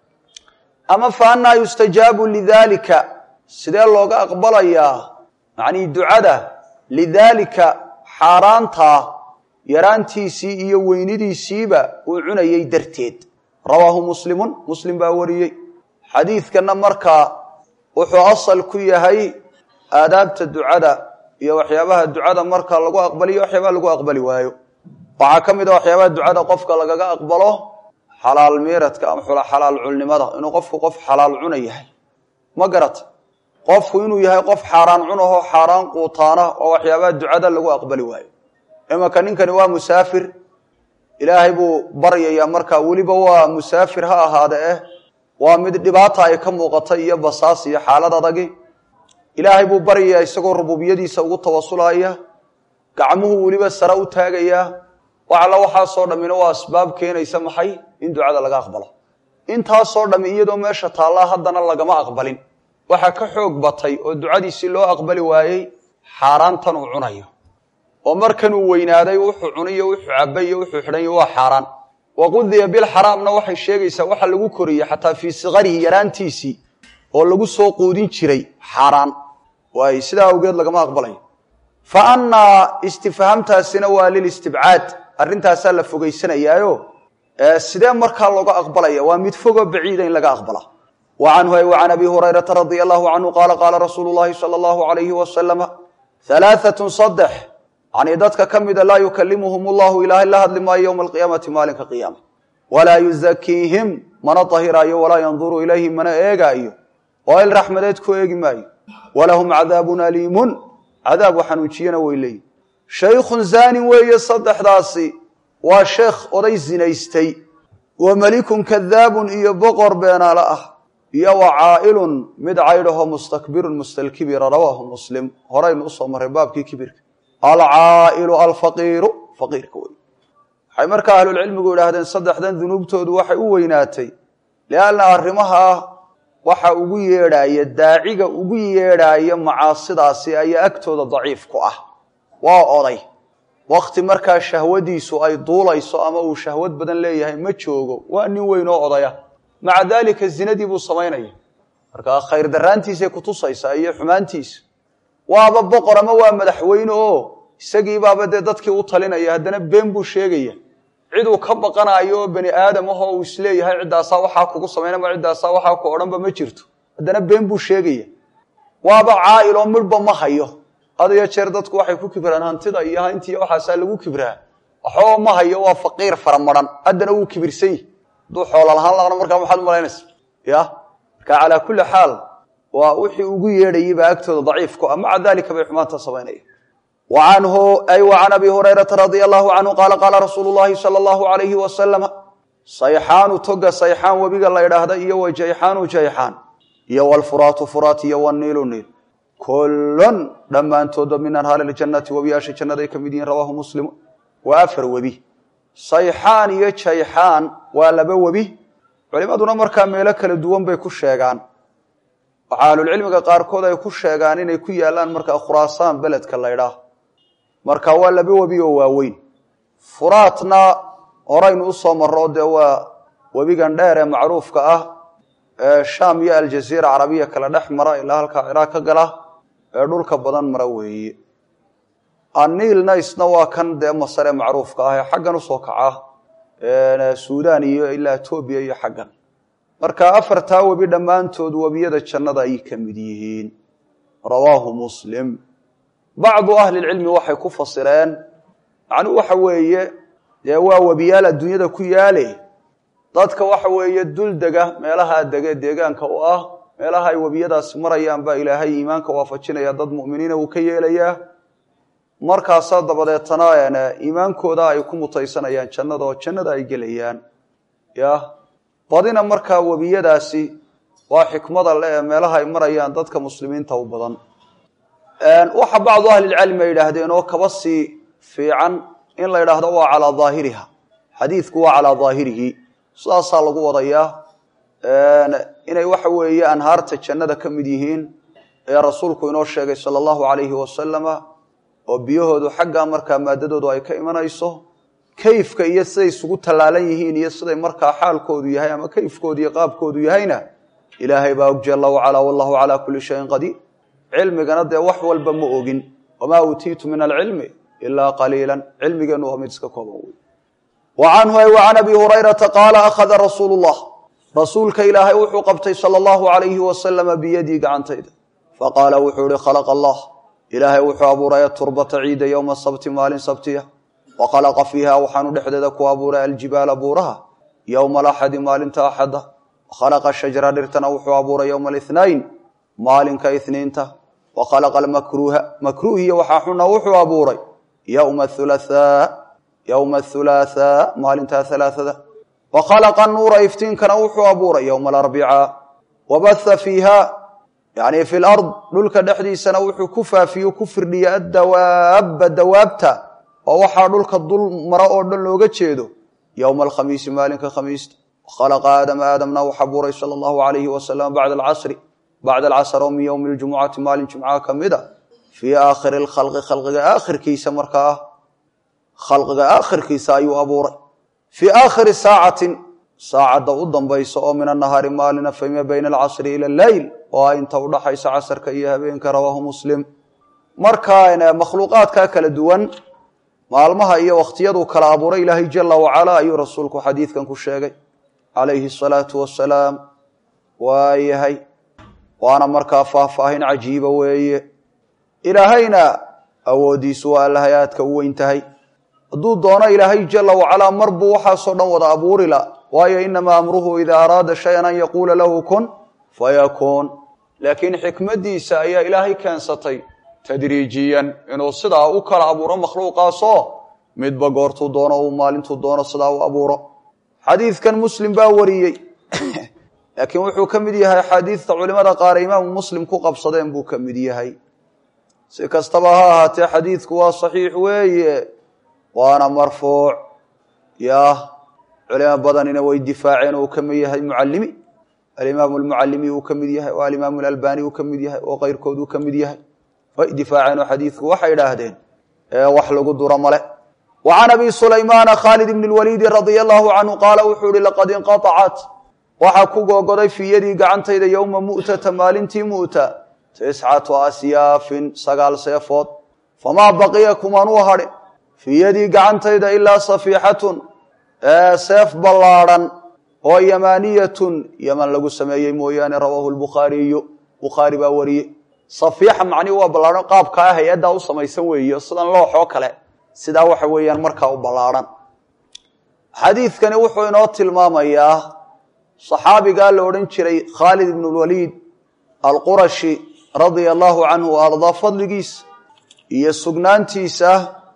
Speaker 1: ama faannaa yustajaabu lidalika sidee looga aqbalayaa macnii ducada lidaalika xaaraantaa yaraantiisii iyo weynidiisiiba uu cunayey darteed rawaahu muslimun muslim baa wariyey xadiidkana markaa wuxuu asal ku yahay aadaabta ducada iyo waxyaabaha ducada marka lagu aqbaliyo waxyaabaha lagu aqbali waayo waxaa ka mid a waxyaabaha ducada qofka lagaga aqbalo xalaal miiradka ama xalaal culnimada inuu qofku qof xalaal cuna yahay ma garata qofku inuu yahay qof xaaraan cunahoo xaaraan quutaana oo waxyaabaha ducada lagu aqbali waayo imanka ninkani waa musaafir ilaahay buu baryayaa markaa weliba waa musaafir ha ahaade eh waa mid dhibaata ay ka muuqatay iyo basaas iyo xaalad adagi ilaahay buu baryayaa isagoo rububiyadiisa ugu tawasulaya gacmuhu weliba sare u taagayaa wax alla waxaasoo dhammina waa asbaab keenaysa maxay in ducada laga aqbalo intaasoo dhammi iyadoo meesha taallaa haddana lagama aqbalin waxaa ka xoog batay oo ducadiisii loo aqbali waayey xaaraantan uu cunayo oo markanuu weynaaday wuxuu cuniyo wuxuu cabay iyo wuxuu xidhanyo waa xaaraan waqudiya bilxaraamna waxay sheegaysaa waxa lagu koriyey xataa fii sikarihi yaraantiisii oo lagu soo quudin jiray xaaraan waay sidaa awgeed lagama aqbalayo fa annaa istifhaamtaasina waa lilistibcaad arrintaasaa la fogaysanayaayo sidee markaa looga aqbalaya waa mid fogoo baciida in laga aqbala wa canhu ay wa can abi hurayrata radia allahu canhu qaala qaala rasuulu llahi sala allahu alayhi wasalama halaaatun saddex yanii dadka ka mida laa yukalimuhum allahu ilaahay la hadli maayo yowma alqiyaamati maalinka qiyaama walaa yuzakiihim mana tahiraayo walaa yanduru ilayhim mana eegaayo oo il raxmadeed ku eegi maayo walahum cadaabun aliimun cadaabu xanuujiyana way leeyihin shaykhun zaanin weeye saddexdaasi waa sheekh oday zinaystay wa melikun kadaabun iyo boqor beenaale ah iyo wa caa'ilun mid caydhaho mustakbirun mustalkibira rawaahu muslim horaynu usoo marray baabkii kibirka alcaa'ilu alfaqiiru faqiirka wey waxay markaa ahlulcilmigu idhaahdeen saddexdan dunuubtoodu waxay u weynaatay lianna arrimaha waxa ugu yeedhaaya daaciga ugu yeedhaaya macaasidaasi ayaa agtooda daciif ku ah waa oday wakti markaa shahwadiisu ay duulayso ama uu shahwad badan leeyahay ma joogo waa nin weyn oo odaya maca daalika zinadii buu samaynaya markaa khayr daraantiisay kutusaysaa iyo xumaantiisa waaba boqor ama waa madaxweyne oo isagiibaaba dee dadkii u talinaya haddana been buu sheegaya ciduu ka baqanayo oo bani aadam ahoo uu isleeyahay ciddaasaa waxaa kugu samayn ama ciddaasaa waxaa ku odhanba ma jirto haddana been buu sheegaya waaba caa'il oo midhba ma hayo had iyo jeer dadku waxay ku kibraan hantida iyo hayntiiyo waxaasaa lagu kibraa waxbaba ma hayo waa faqiir faramaran haddana wuu kibirsan yahi hadduu xoola lahaan laana markaa maxaad umalaynaysa ya marka calaa kulli xaal waa wixii ugu yeedhayay baa agtooda daciif ku ah maca dalika bay xumaanta samaynaya wa canhu ay wa can abi hurayrata radia allahu canhu qaala qaala rasuulu llahi sala allahu alayhi wasalama sayxaanu toga sayxaan webiga la ydhaahda iyo wa jayxaanu jayxaan iyo walfuraatu furaat iyo waniilu niil kullun dhammaantooda min anhaari ljannati webiyaasha jannaday ka mid yihiin rawaahu muslimu waa afar webi sayxaan iyo jayxaan waa laba webi culimaduna markaa meelo kala duwan bay ku sheegaan waxaa ahlulcilmiga qaarkood ay ku sheegaan inay ku yaalaan markaa khuraasaan beledka laydhaah marka waa laba webi oo waaweyn furaatna horaynu usoo marro dee waa webigan dheer ee macruufka ah ee shaam iyo aljaziira carabiya kala dhex mara ilaa halkaa ciraaq ka gala ee dhulka badan mara weeye aniilna isna waa kan dee masar ee macruufka ah ee xaggan usoo kaca suudaan iyo ilaa etoobiya iyo xaggan marka afartaa webi dhammaantood webiyada jannada ayay ka mid yihiin rawaahu muslim bacdu ahlilcilmi waxay ku fasireen macnuu waxa weeye dee waa webiyaal adduunyada ku yaale dadka waxa weeye dul dega meelahaa dege deegaanka u ah meelaha ay webiyadaasi marayaan baa ilaahay iimaanka waafajinaya dad mu'miniina uu ka yeelayaa markaasaa dabadeetana iimaankooda ay ku mutaysanayaan jannada oo jannada ay gelayaan ya badina markaa webiyadaasi waa xikmada le ee meelaha ay marayaan dadka muslimiinta u badan waxa bacdu ahlilcilmi ay yidhaahdeen oo kaba sii fiican in la yidhaahdo waa calaa daahiriha xadiidku waa calaa daahirihi sidaasaa lagu wadayaa inay waxa weeye anhaarta jannada ka mid yihiin ee rasuulku inoo sheegay sala allahu alayhi wasalama oo biyahoodu xaggaa markaa maadadoodu ay ka imanayso kayfka iyo siday isugu tallaalan yihiin iyo siday markaa xaalkoodu yahay ama kayfkoodu iyo qaabkoodu yahayna ilaahay baa og jalla wacalaa wallahu calaa kulli shayin qadiir cilmigana dee wax walba ma ogin wamaa uutiitu min alcilmi ilaa qaliilan cilmigeennu waa mid iska kooban wey wa canhu ay wa can abi hurayrata qaala akhada rasuulu llah rasuulka ilaahay wuxuu qabtay sala allahu alayhi wasalama biyadii gacantayda faqaala wuxuu ihi khalaqa allah ilaahay wuxuu abuuray turbata ciida yowma sabti maalin sabtiya wa khalaqa fiiha waxaanu dhexdeeda ku abuuray aljibaala buuraha yowma alaxadi maalinta axada wakhalaqa shajara dhirtana wuxuu abuuray yowma alithnayn maalinka ithniinta wa khalaqa almakruuha makruuhiya waxaa xuna wuxuu abuuray yowma thulathaa yowma athulaathaa maalinta halaathada wa khalaqa nuura iftiinkana wuxuu abuuray yowma alarbica wabatha fiiha yani fi lard dhulka dhexdiisana wuxuu ku faafiye ku firdhiya addawaaba dawaabta oo waxaa dhulka dul mara oo dhan looga jeedo yowma alkhamiisi maalinka khamiista wakhalaqa aadama aadamna wax abuuray sala allahu alayhi wasalam bacda alcasri bacda alcasr oo min yowmi ljumucati maalin jumcaha ka mid a fii aakhiri lkhalqi khalqiga aakhirkiisa markaa ah khalqiga aakhirkiisa ayuu abuuray fii aakhiri saacatin saacadda u dambaysa oo min anahaari maalina fima bayna alcasri ila alleyl oo a inta udhaxaysa casarka iyo habeenka rawaahu muslim markaa makhluuqaadka kala duwan maalmaha iyo wakhtiyaduu kala abuuray ilaahay jala wacala ayuu rasuulku xadiidkan ku sheegay calayhi asalaatu wasalaam waayahay waana markaa faahfaahin cajiiba weeye ilaahayna awoodiisu waa allahayaadka u weyn tahay hadduu doono ilaahay jala wacalaa mar buu waxaasoo dhan wada abuuri la waayo inamaa amruhu idaa araada shayan an yaquula lahu kun fayakuun laakiin xikmaddiisa ayaa ilaahay keensatay tadriijiyan inuu sidaa u kala abuuro makhluuqaasoo midba goortuu doono uu maalintuu doono sidaa u abuuro xadiidkan muslim baa wariyey laakiin wuxuu ka mid yahay axaadiidta culimada qaar imaamu muslim ku qabsadeen buu ka mid yahay si kastaba ha ahaatee xadiidku waa saxiix weeye waana marfuuc yah culimo badanina way difaaceen uu ka mid yahay mucalimi alimaamu almucalimi uu ka mid yahay oo alimaamu alalbani uu ka mid yahay oo keyrkood uu ka mid yahay way difaaceen oo xadiidku waxay idhaahdeen wax lagu duro male wa can abi sulaymaana khaalid ibni lwaliidi radia allahu canhu qaala wuxuu ihi laqad inqaacat waxaa ku googoday fii yadii gacantayda yowma mu'tata maalintii mu'ta tiscatu asyaafin sagaal seefood famaa baqiya kumanuu hadhin fii yadii gacantayda ilaa safiixatun seef ballaadhan oo yamaaniyatun yaman lagu sameeyey mooyaane rawaahu lbukhaariyu bukhaari baa wariyey safiixa macnihi waa ballaadhan qaabkaa hay-addaa u samaysan weeyo sidan looxoo kale sidaa waxa weeyaan markaa u ballaadhan xadiidkani wuxuu inoo tilmaamayaa saxaabigaa la odhan jiray khaalid ibnu lwaliid alqurashi radia allahu canhu wa ardaa fadligiisa iyo sugnaantiisa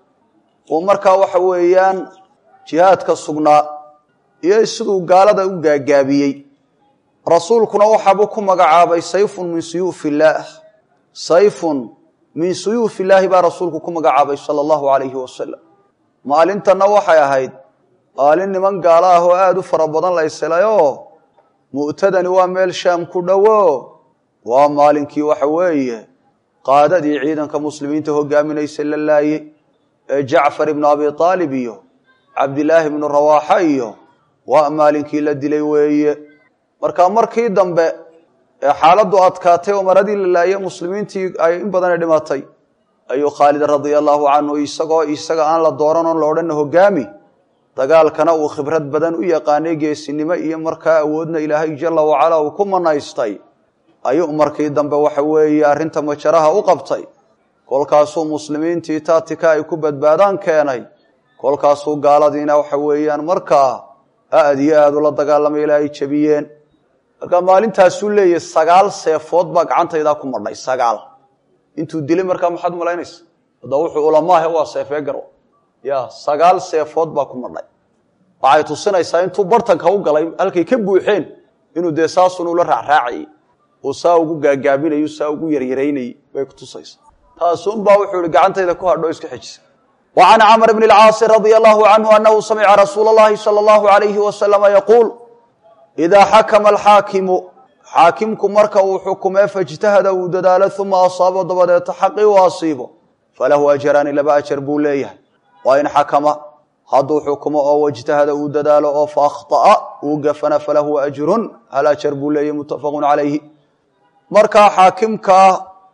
Speaker 1: uu markaa waxa weeyaan jihaadka sugnaa iyo siduu gaalada u gaagaabiyey rasuulkuna waxaabuu ku magacaabay sayfun min suyuuf illaah sayfun min suyuuf illaahi baa rasuulku ku magacaabay sala allahu alayhi wasalam maalintanna waxay ahayd maalin niman gaalo ah oo aada u fara badan la ysilayoo mu'tadani waa meel shaam ku dhowo waa maalinkii waxa weeye qaadadii ciidanka muslimiinta hogaaminaysa la laayey ee jacfar ibnu abi aalib iyo cabdilaahi ibnu rawaaxa iyo waa maalinkii la dilay weeye marka markii dambe ee xaaladdu adkaatay oo maradii la laayey muslimiintii ay in badana dhimatay ayuu khaalid radia allahu canhu isagoo isaga aan la dooran oon la odhanna hogaami dagaalkana uu khibrad badan u yaqaanay geesinimo iyo markaa awoodna ilaahay jala wacala uu ku manaystay ayuu markii dambe waxa weeye arrinta majaraha u qabtay kolkaasuu muslimiintii taatika ay ku badbaadaan keenay kolkaasuu gaaladiina waxa weeyaan markaa aad iyo aad ula dagaalamay ilaa ay jebiyeen marka maalintaasuu leeyahy sagaal seefood baa gacantaydaa ku madhay sagaal intuu dilay markaa maxaad malaynaysa hadda wuxuu ulamaahe waa seefee garo ya sagaal seefood baa ku madhay waxay tusinaysaa intuu bartanka u galay halkay ka buuxeen inuu dee saasun ula raacraacayay uu saa ugu gaagaabinayo saa ugu yaryaraynayay bay kutusaysaa taasunbaa wuxuu ihi gacantayda ku hadho iska xejisa wa can camr bn اlcaasi radia allahu canhu anahu samica rasuula اllahi salى allahu alayhi wasalama yaquul idaa xakama alxaakimu xaakimku marka uu xukumee faijtahada uu dadaalo uma asaabo dabadeeta xaqii u asiibo falahu ajraani laba ajar buu leeyahay waa in xakama hadduu xukumo oo wajtahada uu dadaalo oo faakطa'a uu gafana falahu ajrun hal ajar buu leeyahy mutafaqu calayhi markaa xaakimkaa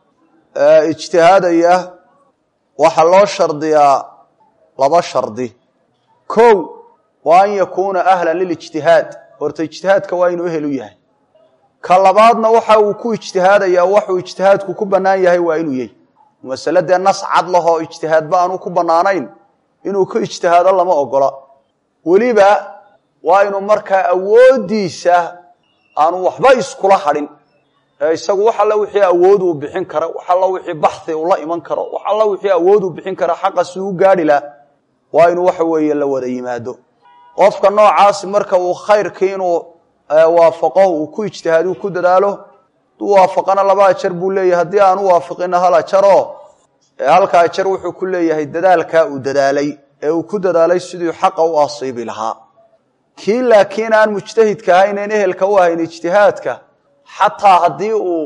Speaker 1: ijtihaadaya waxaa loo shardiyaa laba shardi kow wa an yakuuna ahla lilijtihaad horta ijtihaadka waa inuu ehel u yahay ka labaadna waxa uu ku ijtihaadayaa waxuu ijtihaadku ku bannaan yahay waa inuu yahy masale dee nas cad lahoo ijtihaadba aanu ku bannaanayn inuu ku ijtihaado lama ogola weliba waa inuu markaa awooddiisa aanu waxba iskula hadhin ee isagu wax alla wixii awood uu bixin kara wax alla wixii baxhi uu la iman karo wax alla wixii awood uu bixin kara xaqa si u gaadhi lah waa inuu waxa weeye la wada yimaado qofka noocaasi marka uu khayrkii inuu waafaqo uu ku ijtihaado uu ku dadaalo haduu waafaqana laba ajar buu leeyahay haddii aan u waafaqina hal ajaro halka ajar wuxuu ku leeyahay dadaalkaa uu dadaalay ee uu ku dadaalay siduu xaqa u asiibi lahaa kii laakiin aan mujtahidka ahayn een ehelka u ahayn ijtihaadka xataa haddii uu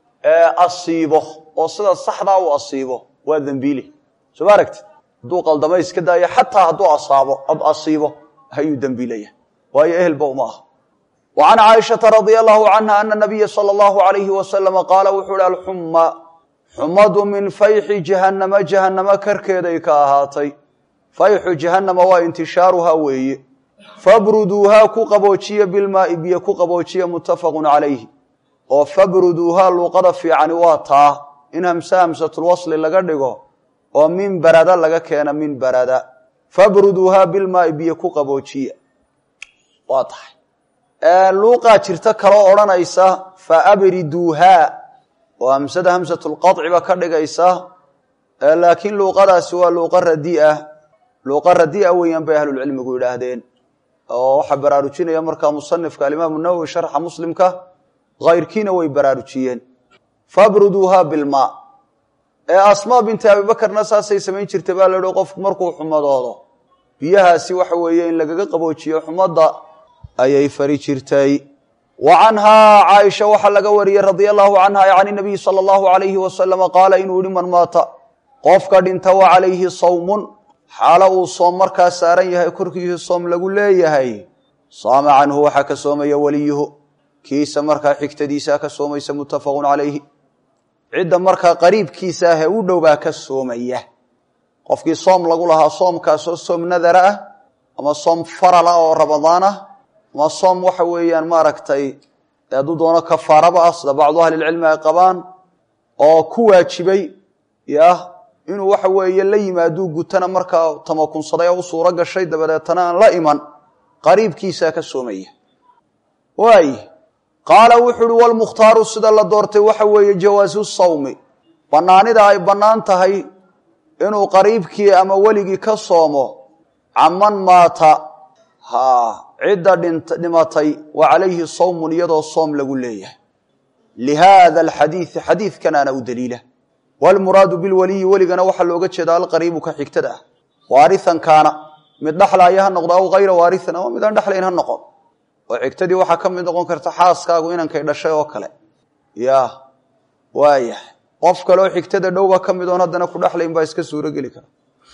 Speaker 1: asiibo oo sida saxdaa uu asiibo waa dembiili soo ma aragtid hadduu qaldamo iska daayo xataa hadduu asaabo asiibo ayuu dembiilaya waayo ehelba uma aha wa can caaishata radia allahu canha ana nabiya sala allahu alayhi wasalama qaala wuxuu hi alxuma xumadu min fayxi jahannama jahannama karkeeday ka ahaatay fayxu jahannama waa intishaaruhaa weeye fabruduuhaa ku qaboojiya bilmaai biyo ku qaboojiya muttafaqun calayhi oo fabruduuhaa luuqada fiicani waa taa in hamse hamsatulwasli laga dhigo oo min barada laga keena min barada fabruduuhaa bilmaai biyo ku qaboojiya waa tahay luuqaa jirta kaloo odhanaysa fa abriduuhaa oo hamsada hamsatulqaciba ka dhigaysa laakiin luuqadaasi waa luuqa radiah luuqa radia weeyaan bay ahlulcilmigu yidhaahdeen oo waxaa baraarujinaya markaa musanifka alimaamu nawowi sharxa muslimka hayrkiina way baraarujiyeen fabruduuhaa bilmaa ee asmaa binti abibakarna saasay samayn jirtay baa lahi qofku markuu xumadoodo biyahaasi waxa weeye in lagaga qaboojiyo xumadda ayay fari jirtay wa canhaa caaisha waxaa laga wariyey radia allahu canha can inabiyi sala allahu alayhi wasalama qaala inuu yihi man maata qofka dhinta wa calayhi sawmun xaalo uu soom markaa saaran yahay korkiisa soom lagu leeyahay saama canhu waxaa ka soomaya weliyuhu kiisa markaa xigtadiisaa ka soomaysa muttafaqun calayhi cidda markaa qariibkiisa ahee u dhow baa ka soomaya qofkii soom lagu lahaa soomkaasoo soom nadara ah ama soom faral ah oo ramadaan ah ama soom waxa weeyaan maaragtay hadduu doono kafaaraba ah sida bacdu ahlilcilmi ay qabaan oo ku waajibay yah inuu waxa weeye la yimaaduu gutana markaa tamakunsaday oo u suuro gashay dabadeetana aan la iman qariibkiisaa ka soomaya waay qaala wuxu uhi walmukhtaaru sida la doortay waxa weeye jawaasu sawmi bannaanida ay bannaan tahay inuu qariibkii ama weligii ka soomo caman maata ha cidda dhimatay wa calayhi sawmun iyadoo soom lagu leeyahay lihaada alxadiidi xadiidkanaana u daliila wlmuraadu bilwaliyi weligana waxaa looga jeeda alqariibu ka xigtada ah waarian kaana mid dhexlaaya ha noqdo aw hayra waarian ama midaan dhexlayn ha noqon oo xigtadii waxaa ka mid noqon karta xaaskaagu inankay dhashay oo kale ya waayahay qof kaleoo xigtada dhowba ka mid oon haddana ku dhexlayn baa iska suuro geli kara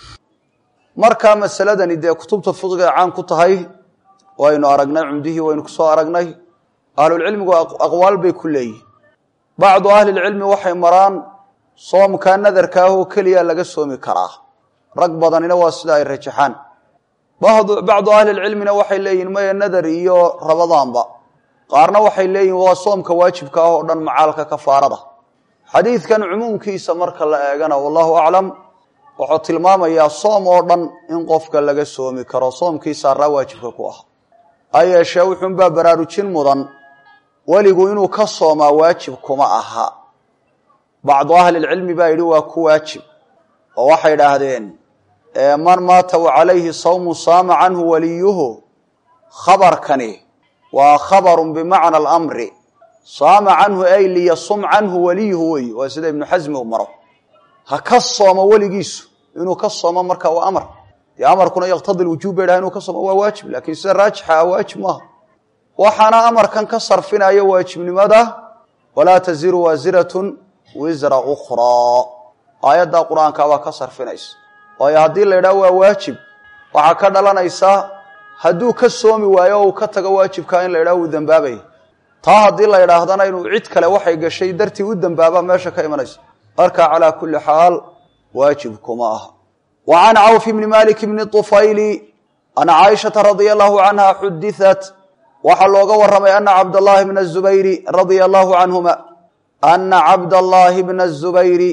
Speaker 1: markaa masaladani dee kutubta fiqiga caan ku tahay waynu aragnay cumdihii waynu kusoo aragnay ahlulcilmigu aqwaal bay ku leeyihin bacdu ahlilcilmi waxay maraan soomkaa nadarka ah oo keliya laga soomi karaa rag badanina waa sida ay rajaxaan bacdu ahlilcilmina waxay leeyihin maya nadar iyo rabadaanba qaarna waxay leeyihin waa soomka waajibka ah oo dhan macaalka kafaarada xadiidkan cumuumkiisa marka la eegana wallahu aclam wuxuu tilmaamayaa soom oo dhan in qofka laga soomi karo soomkii saaraa waajibka ku ah ha yeeshee wuxuunbaa baraarujin mudan weligu inuu ka soomaa waajib kuma aha bacdu ahlilcilmi baa yidhi waa ku waajib oo waxay idhaahdeen man maata wa calayhi sawmu saama canhu waliyuhu khabarkani waa khabarun bimacna alamri saama canhu ay liyasum canhu waliyuhu wey waa sida ibnu xasmi u maro ha ka soomo weligiisu inuu ka soomo marka waa amar dee amarkuna yaqtadi lwujuub bay dhaha inuu ka soomo waa waajib laakiin sida raajixa ah waajib maaha waxaana amarkan ka sarfinaya waajibnimada walaa taziru waasiratun wisra ukhraa aayaddaa qur-aanka baa ka sarfinaysa waayo haddii la yidhaha waa waajib waxaa ka dhalanaysaa hadduu ka soomi waayo o uu ka tago waajibkaa in la yidhaha uu dembaabaya taa haddii la yidhaahdana inuu cid kale waxay gashay dartii u dembaaba meesha ka imanaysa marka calaa kulli xaal waajib kuma aha wa can cawf bni malik bni طufayli ana caaishata radia allahu canha xudiat waxaa looga warramay ana cabdallaahi bna zubayri radia allahu canhuma ana cabdallaahi bna zubayri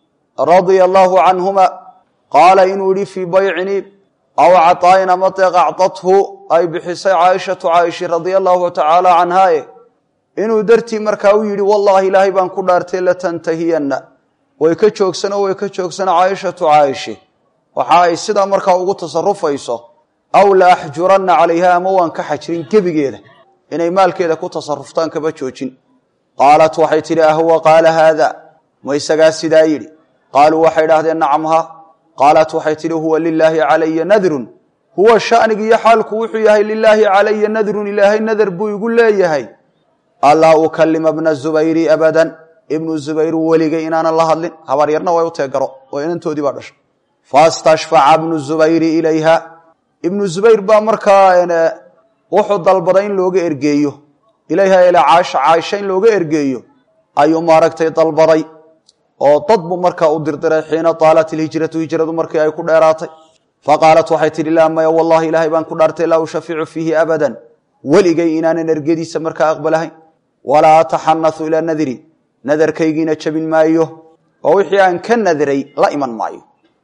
Speaker 1: radia allahu canhuma qaala inuu yihi fii baycini aw caطaayin ama deeq acdathu ay bixisay caaishatu caaisha radia allahu tacaala canhaae inuu dartii markaa u yidhi wallahi ilaahay baan ku dhaartay latantahiyanna way ka joogsano way ka joogsana caaishatu caaishe waxa ay sidaa markaa ugu tasarufayso aw la axjuranna calayha ama waan ka xajrin gebigeeda inay maalkeeda ku tasaruftaan kaba joojin qaalat waxay tidhi ahwa qaala haada ma isagaa sidaa yidhi qaaluu waxay idhahdeen nacamha qaalat waxay tidhi huwa lilaahi calaya nadrun huwa shanigiiyo xaalku wuxuu yahay lilaahi calaya nadrun ilaahay nadar buu igu leeyahay allaa ukalima bna zubayri abadan ibnu zubayr weligay inaanan la hadlin habaryarna way u teegaro oo inantoodii baa dhashay fastashfaca bnu zubayri ilayha ibnu zubayr baa markaa wuxuu dalbaday in looga ergeeyo ilayha ilaa caaisha caaisha in looga ergeeyo ayuu maaragtay dalbaday oo dad buu markaa u dirdiray xiina taalat ilhijratu hijradu markii ay ku dheeraatay faqaalat waxay tidhi laa maya wallahi ilaahay baan ku dhaartay laa ushaficu fiihi abadan weligay inaanan ergediisa markaa aqbalahayn walaa ataxanathu ilaa nadri nadarkaygiina jabin maayo oo wixii aan ka nadray la iman maayo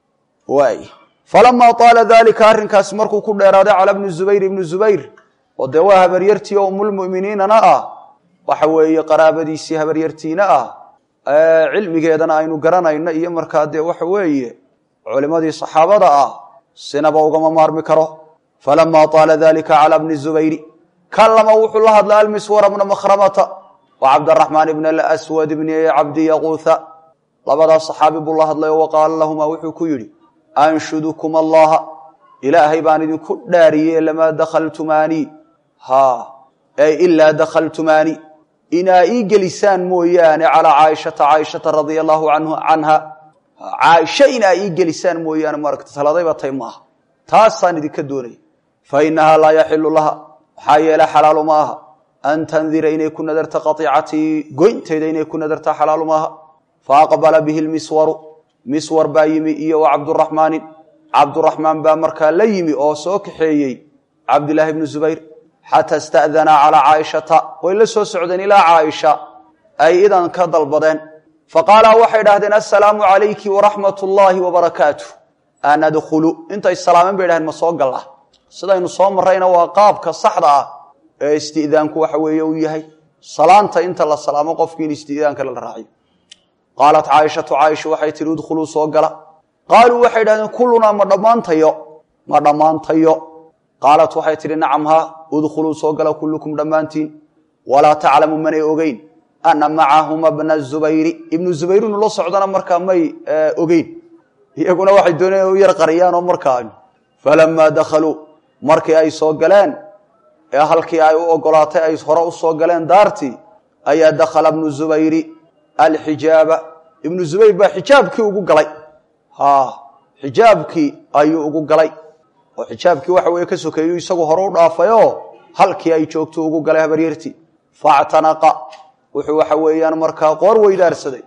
Speaker 1: waay falamaa taala daalika arrinkaasi markuu ku dheeraaday cala bni zubayr ibni zubayr oo dee waa habaryartii oo umulmu'miniinana ah waxa weeye qaraabadiisii habaryartiina ah cilmigeedana aynu garanayno iyo markaa dee waxa weeye culimadii saxaabada ah sinaba ugama maarmi karo falamaa taala dalika cala bni zubayri kalama wuxuu la hadlay almiswara bna makhramata wa cabdaraxmaan ibn aswad bni cabdi yaquutha labadaas saxaabi buu la hadlay oo waqaala lahumaa wuxuu ku yidhi anshudukum allaha ilaahay baan idinku dhaariye lamaa dakhaltumaanii ha ay ilaa dakhaltumaanii inaa ii gelisaan mooyaane calaa caaishata caaishata radia allahu canha caaisha inaa ii gelisaan mooyaane maaragta taladayba tay maaha taasaan idinka doonaya fa inahaa laa yaxilu laha maxaa yeele xalaalu ma aha an tandira inay ku nadarta qaiicatii goyntayda inay ku nadarta xalaalu maaha faaqbala bihi lmiswaru miswar baa yimi iyo wa cabduraxmaanin cabduraxmaan baa markaa la yimi oo soo kaxeeyey cabdilaahi bnu zubayr xataa ista'danaa calaa caaishata way la soo socdeen ilaa caaisha ay idan ka dalbadeen faqaalaa waxay dhahdeen assalaamu calayki waraxmat ullaahi wabarakaatu an adkhulu intay salaameen bay dhahdeen ma soo galla sidaynu soo marrayna waa qaabka saxda ah ee isti'daanku waxa weeye uu yahay salaanta inta la salaamo qofkii in isti'daanka la raaciyo qaalat caaishatu caaisha waxay tihi udkhuluu soo gala qaaluu waxay dhahdeen kullunaa ma dhammaantayo ma dhammaantayo qaalat waxay tihi nacam haa udkhuluu soo gala kullukum dhammaantiin walaa taclamu manay ogeyn ana macahuma bna zubayri ibnu zubayr inu la socdana markaa may ogeyn iyaguna waxay dooneen u yar qariyaan oo markaa falamaa dakhaluu markii ay soo galeen ee halkii ay u ogolaatay ay hore u soo galeen daartii ayaa dakhala bnu zubayri alxijaaba ibnu zubayr baa xijaabkii ugu galay ha xijaabkii ayuu ugu galay oo xijaabkii waxa weye ka sokeeyu isagu hore u dhaafayoo halkii ay joogto ugu galay habaryartii factanaqa wuxuu waxa weeyaan markaa qoor weydaarsaday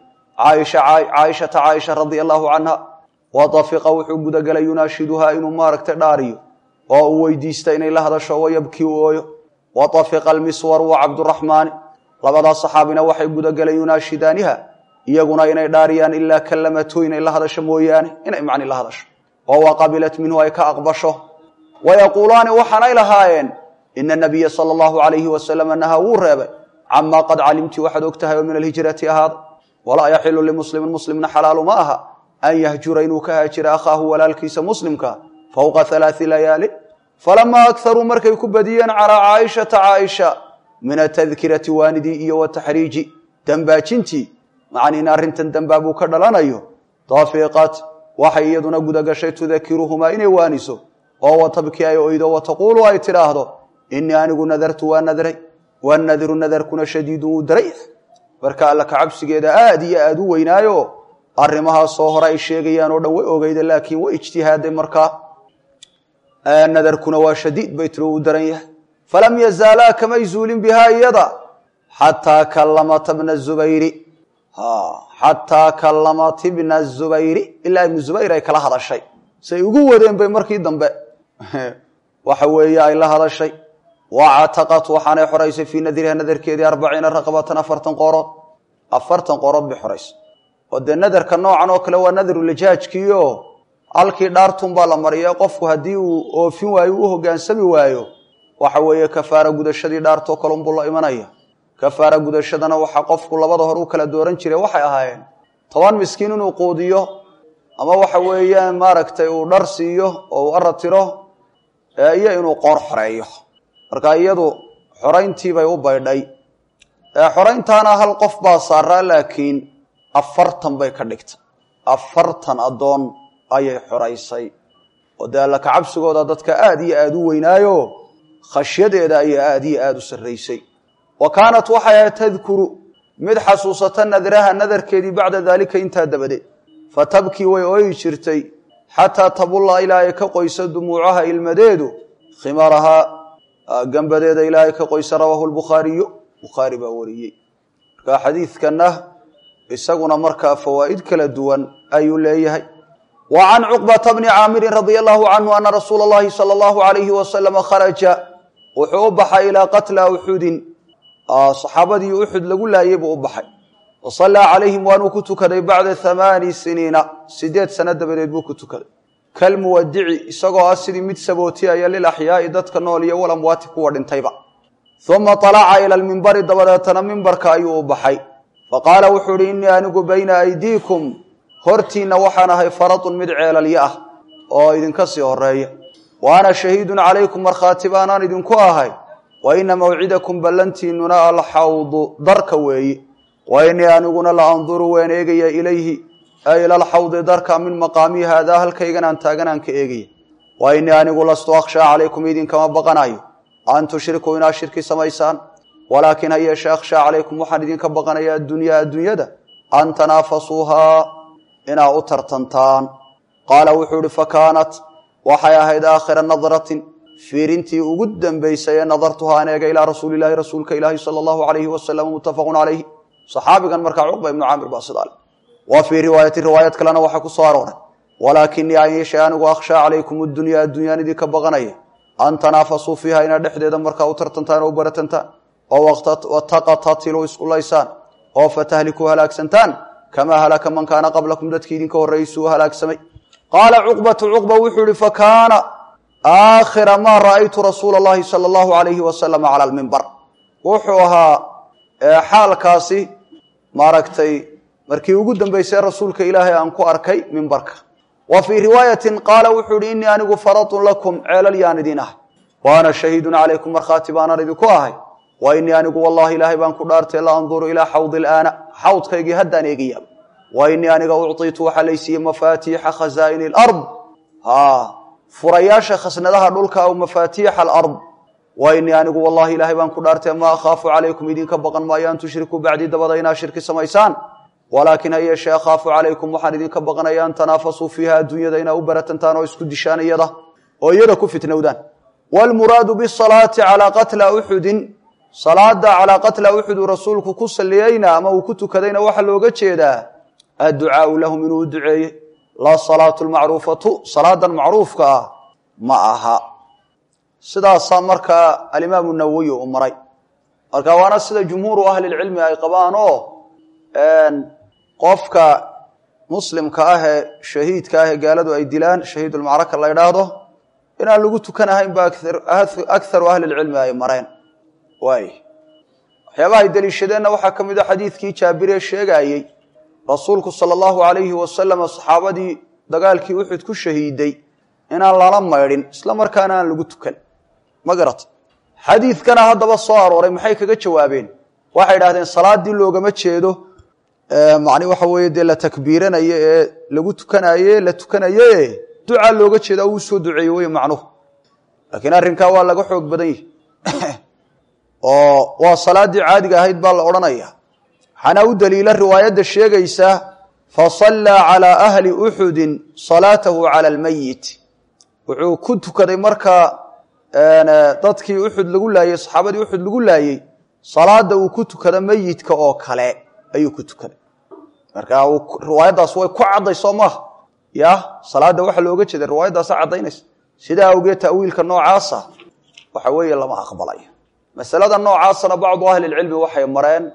Speaker 1: caaishata caaisha radia allahu canha wadafiqa wuxuu gudagelay yunaashiduhaa inuu maaragtay dhaariyo oo uu weydiista inay la hadasho wayabkii u ooyo wadafiqa almiswaru wa cabduraxmaani labadaas saxaabina waxay gudageleen yunaashidaaniha iyaguna inay dhaariyaan ilaa kallamatu inay la hadasho mooyaane inay macni la hadasho oo wa qabilat minhu ay ka aqbasho wayaquulaani waxaanay lahaayeen ina nabiya sala allahu alayhi wasalama nahaa wuu reebay camaa qad calimti waxaad og tahay oo min alhijrati ahaada walaa yaxilu limuslimin muslimna xalaalu ma aha an yahjura inuu ka haajira akhaahu walaalkiisa muslimka fowqa halaai layaali falamaa akaruu markay ku badiyeen calaa caaishata caaisha min atadkirati waanidii iyo wataxriiji dambaajintii macni in arrintan dambaabuu ka dhalanayo dafiiqat waxay iyaduna gudagashay tudakiruhumaa inay waaniso oo watabkii ay oydo wataquulu ay tidhaahdo inii anigu nadartu waa nadray wanadiru nadarkuna shadiidun wuu daray marka alla kacabsigeeda aad iyo aad u weynaayo arrimahaasoo hore ay sheegayaan oo dhan way ogeyda laakiin way ijtihaaday markaa nadarkuna waa shadiid bay tiri uu daran yahay falam yazaalaa kamay zuulin bihaa iyada xataa kallamata bna zubayri xataa kallamat ibna zubayri ilaa ibnu zubayr ay kala hadashay say ugu wadeen bay markii dambe waxa weeye ay la hadashay wacataqat waxaanay xoraysay fii nadriha nadarkeedii arbaciina raqabatan afartan qoorood afartan qoorood bay xoraysay oo dee nadarka noocan oo kale waa nadrulijaajkiio halkii dhaartun baa la mariya qofku haddii uu oofin waayo u hogaansami waayo waxa weeye kafaara gudashadii dhaartoo kale unbuu la imanaya kafaara gudashadana waxaa qofku labada hor u kala dooran jiray waxay ahaayeen toban miskiin inuu quudiyo ama waxa weeyaan maaragtay uu dhar siiyo oo uu aratiro iyo inuu qoor xoreeyo marka iyadu xorayntiibay u baydhay xorayntaana hal qof baa saaraa laakiin afartan bay ka dhigtay afartan addoon ayay xoraysay oo dee alla kacabsigooda dadka aada iyo aada u weynaayo khashyadeeda ayaa aada iyo aada u sarraysay wa kaanat waxay ahayd tadkuru mid xasuusata nadraha nadarkeedii bacda daalika intaa dabadeed fa tabkii way ooyi jirtay xataa tabulla ilaa ay ka qoysa dumuucaha ilmadeedu khimarahaa gambadeeda ilaa ay ka qoysa rawaahu lbukhaariyu bukhaari baa wariyey marka xadiidkana isaguna markaa fawaa'id kala duwan ayuu leeyahay wa can cuqbata bni caamirin radia allahu canhu ana rasuula allahi sala allahu alayhi wasalama kharaja wuxuu u baxay ilaa qatla uxudin saxaabadii uxud lagu laayay buu u baxay wa sallaa calayhim waanuu ku tukaday bacda hamaani siniina sideed sano dabadeed buu ku tukaday kalmuwadici isagoo ah sidii mid sabootiyaya lilaxyaai dadka nool iyo walamwaati kuwa dhintayba uma alaca ila lmimbari dabadeetana mimbarka ayuu u baxay faqaala wuxuu ihi innii anigu bayna aydiikum hortiinna waxaan ahay faradun mid ceelalyo ah oo idinka sii horeeya wa ana shahiidun calaykum markhaati baanaan idinku ahay wa ina mawcidakum ballantiinuna alxawdu darka weeye wa innii aniguna la anduru waan eegaya ilayhi ay ila alxawdi darka min maqaamii haadaa halkaygan aan taagan aan ka eegaya wa innii anigu lastu akhshaa calaykum idinkama baqanayo an tushrikuu inaad shirki samaysaan walaakin ha yeeshe akhshaa calaykum waxaan idinka baqanaya addunyaa adduunyada an tanaafasuuhaa inaa u tartantaan qaala wuxuu ihi fakaanat waxay ahayd aakhira nadratin fiirintii ugu dambaysay ee nadartuhaa an eega ilaa rasuuli ilahi rasuulka ilaahi sala allahu alayhi wasalam muttafaqun calayhi saxaabigan markaa cuqba ibnu caamir baa sidaa le wa fii riwaayati riwaayad kalena waxaa ku soo arooray walaakinii an yeeshe anigu akhshaa calaykum addunyaa addunyaan idinka baqanaya an tanaafasuu fiiha inaad dhexdeeda markaa u tartantaan oo u baratantaan oo wataqatatiluu iskulaysaan oo fatahlikuu halaagsantaan kamaa halaka man kaana qablakum dadkii idinka horreysuu halaagsamay qaala cuqbatu cuqba wuxuu ihi fakaana aakhira maa ra'aytu rasuula allahi sala allahu alayhi wasalama cala almimbar wuxuu ahaa xaalkaasi maaragtay markii ugu dambaysay rasuulka ilaahay aan ku arkay mimbarka wa fii riwaayatin qaala wuxuu ihi innii anigu faradun lakum ceelal yaan idin ahay wa ana shahiidun calaykum markhaati baanaan idinku ahay wa innii anigu wallahi ilaahay baan ku dhaartay la anduru ilaa xawdi ilaana xawdkaygii haddaan eegaya wa innii aniga ucطiitu waxaa laysiiyey mafaatiixa khazaa'ini alard ha furayaasha khasnadaha dhulka aw mafaatiixa alard wa innii anigu wallahi ilaahay baan ku dhaartay ma akhaafu calaykum idinka baqan maayo an tushrikuu bacdii dabada inaa shirki samaysaan walaakin ha yeeshee akhaafu calaykum waxaan idinka baqanaya an tanaafasuu fiiha adduunyada inaa u baratantaan oo isku dishaan iyada oo iyada ku fitnowdaan wlmuraadu bisalaati calaa qatla uxudin salaada calaa qatla uxud uu rasuulku ku saliyeyna ama uu ku tukadayna waxaa looga jeedaa adducaau lahum inuu u duceeyey laa salaatu lmacruufatu salaadan macruufka ah ma aha sidaasaa markaa alimaamu nawowi u maray marka waana sida jumhuuru ahlilcilmi ay qabaan oo qofka muslimka ah ee shahiidka ah ee gaaladu ay dilaan shahiidulmacraka la ydhaahdo inaan lagu tukanahayn ba akharu ahlilcilmi ay mareen waay waxyaabaha ay deliishadeenna waxaa ka mid a xadiidkii jaabiree sheegaayey rasuulku sala allahu alayhi wasalam saxaabadii dagaalkii uxud ku shahiiday inaan lala maydhin isla markaana aan lagu tukan ma garata xadiidkana haddaba soo arooray maxay kaga jawaabeen waxay idhahdeen salaadii loogama jeedo macni waxa weeye dee la takbiiranayo ee lagu tukanaye la tukanaye ducaa looga jeeda uu soo duceeye wey macnuhu laakiin arrinkaa waa laga xoog badan yihi oo waa salaaddii caadiga ahayd baa la odhanaya waxaana u daliila riwaayadda sheegaysa fasallaa calaa ahli uxudin salaatahu cala almayit wuxuu ku tukaday markaa dadkii uxud lagu laayey saxaabadii uxud lagu laayey salaada uu ku tukado meyidka oo kale ayuu ku tukaday marka riwaayaddaas way ku cadday soo maaha ya salaada waxaa looga jeeda riwaayaddaasa caddaynaysa sidaa awgeed ta'wiilka noocaasa waxa weeye lama aqbalayo masalada noocaasna bacdu ahli lcilmi waxay mareen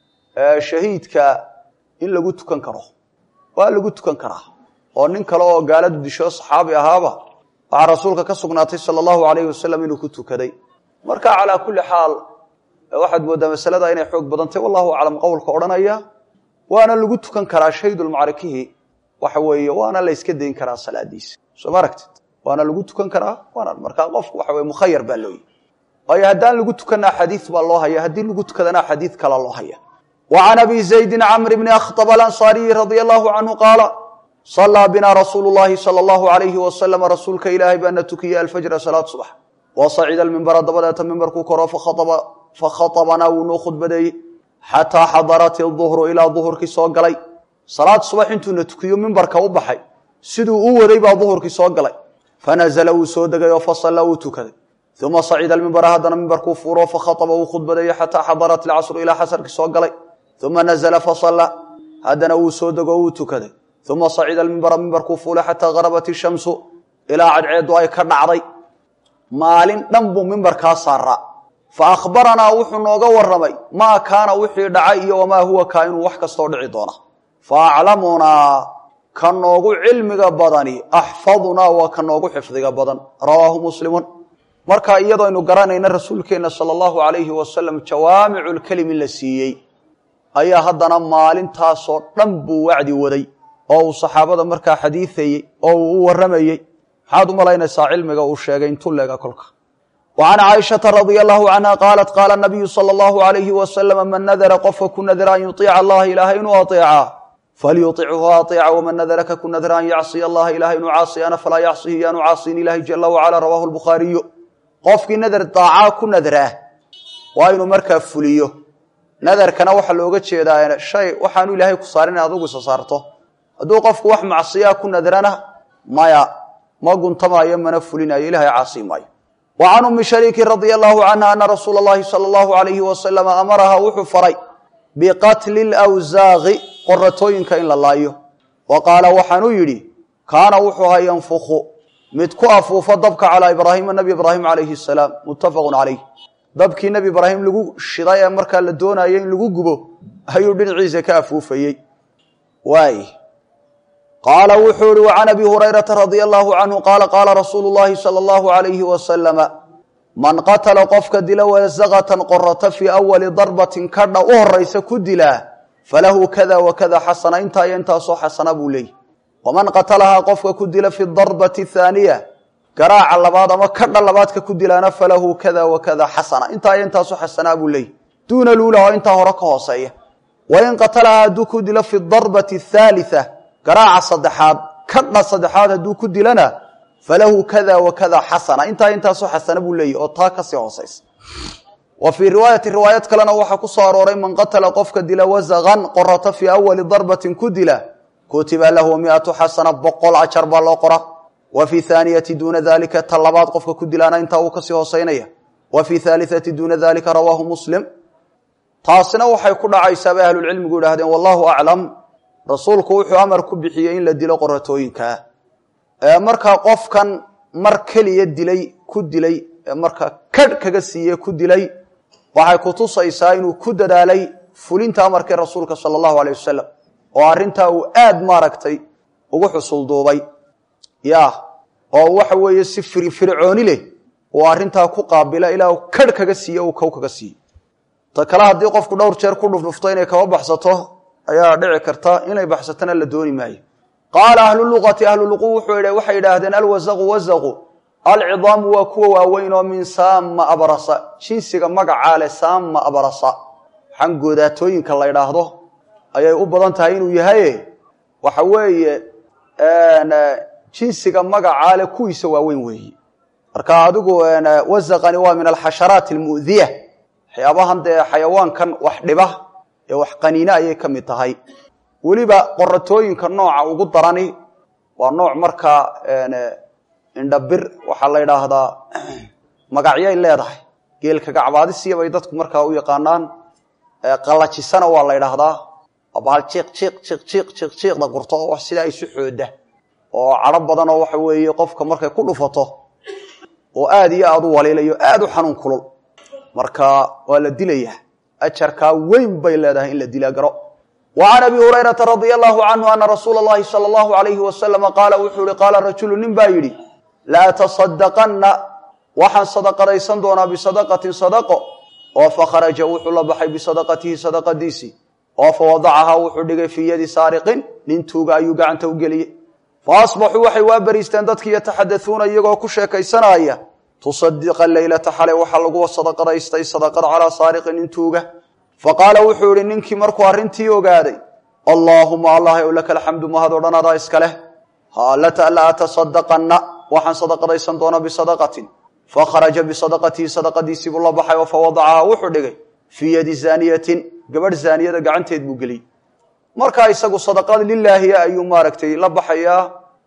Speaker 1: shahiidka in lagu tukan karo waa lagu tukan karaa oo nin kale oo gaaladu disho saxaabi ahaaba waxaa rasuulka ka sugnaatay sala allahu alayhi wasalam inuu ku tukaday marka calaa kulli xaal waxaad moodaa masalada inay xoog badantay wallahu aclam qowlka odhanaya waana lagu tukan karaa shaydulmacrikihi waxa weeye waana la yska dayn karaa salaadiisa soo ma aragtid waana lagu tukan karaa waana markaa qofku waxa weye mukhayar baa looyihi waayo haddaan lagu tukanaa xadiid baa loo haya haddii lagu tukadana xadiid kala loo haya wa can abi zaydin camr bni akhtab alansaariyi radia allahu canhu qaala salaa bina rasuulu llahi sala allahu alayhi wasalama rasuulka ilaahay baana tukiyey alfajra salaad subax wa sacida almimbara dabadeeta mimbarkuu koro fakhaطabanaa wuu noo khudbadeeyey xataa xadarat iduhru ilaa duhurkii soo galay salaad subax intuuna tukiyo mimbarka u baxay siduu u waday baa duhurkii soo galay fanazla wuu soo degay oo fasalla wuu tukaday uma sacida mimbara haddana mimbarkuu fuuro fakhaطba wuu khudbadeeyey xataa xadarat ilcasru ilaa xasarkii soo galay uma nazla fasalla haddana wuu soo dego wuu tukaday uma sacida mimbara mimbarkuu fuulay xataa garabat ishamsu ilaa cadceedu ay ka dhacday maalin dhan buu mimbarkaa saaraa fa akhbaranaa wuxuu nooga waramay maa kaana wixii dhacay iyo wamaa huwa kaa inuu wax kastoo dhici doona fa aclamunaa ka noogu cilmiga badani axfadunaa waa ka noogu xifdiga badan rawaahu muslimun marka iyadooaynu garanayna rasuulkeenna sala allahu alayhi wasalam jawaamicu lkelim in la siiyey ayaa haddana maalintaasoo dhan buu wacdi waday oo uu saxaabada markaa xadiiayey oo uu u waramayey maxaad u malaynaysaa cilmiga uu sheegay intuu leega kolka wa can caaishata radia allahu canha qaalat qaala nabiyu sala allahu alayhi wasalama man nadara qofka ku nadira an yuiica allaha ilaahay inuu aeecaa falyuichu aeeca waman nadara ka ku nadira an yacsiya allaha ilahay inuu caasiyana falaa yacsihi yaanu caasiyin ilahi jala wacala rawahu lbukhaariyu qofkii nadar daacaa ku nadraa waa inuu markaa fuliyo nadarkana waxaa looga jeedaa shay waxaanu ilaahay ku saarin in adugu isa saarto hadduu qofku wax macsiyaa ku nadrana maya ma guntamaayo mana fulinayo ilahay caasi maayo wa can ummi shariiki radia allahu canha ana rasuula allahi sala allahu alayhi wasalama amaraha wuxuu faray biqatli lwsaaqi qoratooyinka in la laayo wa qaala waxaanuu yidhi kaana wuxuu ahaa yanfuku mid ku afuufo dabka calaa ibraahima nabi ibraahim calayhi salaam muttafaqun calayh dabkii nebi ibraahim lagu shiday ee markaa la doonayay in lagu gubo ayuu dhinaciisa ka afuufayey waay qaala wuxuu ihi wa can abi hurayrata radia allahu canhu qaala qaala rasuulu llahi sala allahu alayhi wasalama man qatala qofka dila wasaqatan qorata fii awali darbatin kadha u horaysa ku dilaa falahu kada wa kada xasana intaa iyo intaasoo xasana buu leeyay waman qatalahaa qofka ku dila fi darbati thaaniya garaaca labaad ama kadha labaadka ku dilaana falahu kada wa kada xasana intaa iyo intaasoo xasanaa buu leeyay duuna luula oo intaa hore ka hooseeya wain qatalahaa hadduu ku dilo fi darbati athaalita garaaca saddexaad kadha saddexaad hadduu ku dilana falahu kada wa kada xasana intaa intaasoo xasana buu leeyahy oo taa kasii hoosaysa wa fii riwaayati riwaayad kalena waxaa ku soo arooray man qatala qofka dila wasaqan qorata fii awali darbatin ku dila kutiba lahu miatu xasana boqol ajar baa loo qora wa fii haaniyati duuna dalika ta labaad qofka ku dilaana intaa uu kasii hooseynaya wa fii haaliati duuna dalika rawaahu muslim taasina waxay ku dhacaysaa bay ahlulcilmigu idhahdeen wallahu aclam rasuulku wuxuu amar ku bixiyey in la dilo qoratooyinkaa markaa qofkan mar keliya dilay ku dilay markaa kadh kaga siiye ku dilay waxay kutusaysaa inuu ku dadaalay fulinta amarkii rasuulka sala allahu aleyh wasalam oo arrintaa uu aad maaragtay ugu xusulduubay ya oo waxa weeye si firfircooni leh uu arrintaa ku qaabila ilaa uu kadh kaga siiye uu kow kaga siiye ta kale haddii qofku dhowr jeer ku dhufdhufto inay kaba baxsato ayaa dhici karta inay baxsatona la dooni maayo qaala ahlu luqati ahlu luqu waxay idhaahdeen alwasaqu wasaqu alcidaamu waa kuwa waaweyn oo min saama abrasa jinsiga magacaa leh saama abrasa waxaan goodaatooyinka la ydhaahdo ayay u badan tahay inuu yahaye waxa weeye jinsiga magacaa leh kuwiisa waaweyn weeyi marka adigu wasaqani waa min alxasharaati almu'diya waxyaabahan dee xayawaankan wax dhiba ee wax qaniine ayay ka mid tahay weliba qoratooyinka nooca ugu darani waa nooc markaa indhabir waxaa la ydhaahdaa magacyay leedahay geelka gacbaadisiya bay dadku markaa u yaqaanaan qalajisana waa la ydhaahdaa bahal jiiq jiiq jiiq jiiq jiiq jiiqda gurto oo sidaa isu xooda oo cadho badan oo waxa weeye qofka markay ku dhufato oo aad iyo aad u waliilayo aad u xanuun kulul marka waa la dilayaa ajarkaa weyn bay leedahay in la dila garo wa can abi hurayrata radia allahu canhu ana rasuula اllahi salى allahu alayhi wasalama qaala wuxuu ihi qaala rajulu nin baa yidhi laa tasadaqanna waxaan sadaqadaysan doonaa bisadaqatin sadaqo oo fakharaja wuxuu la baxay bisadaqatihi sadaqadiisii oo fawadacahaa wuxuu dhigay fii yadi saariqin nin tuuga ayuu gacanta u geliyey fa asbaxuu waxay waa beriisteen dadkii yataxadauuna iyagoo ku sheekaysanaya tusadiqa leylata xalay waxaa lagu sadaqadaystay sadaqad calaa saariqin nin tuuga fa qaala wuxuu ihi ninkii markuu arrintii ogaaday allaahuma allah ow laka alxamdu mahad o dhan adaa iska leh la atasadaqanna waxaan sadaqadaysan doonaa bisadaqatin fakharaja bisadaqatihi sadaqadiisii buu la baxay oo fawadacahaa wuxuu dhigay fii yadi zaaniyatin gabadh zaaniyada gacanteed buu geliyey markaa isagu sadaqad lilaahiya ayuu maaragtay la baxayaa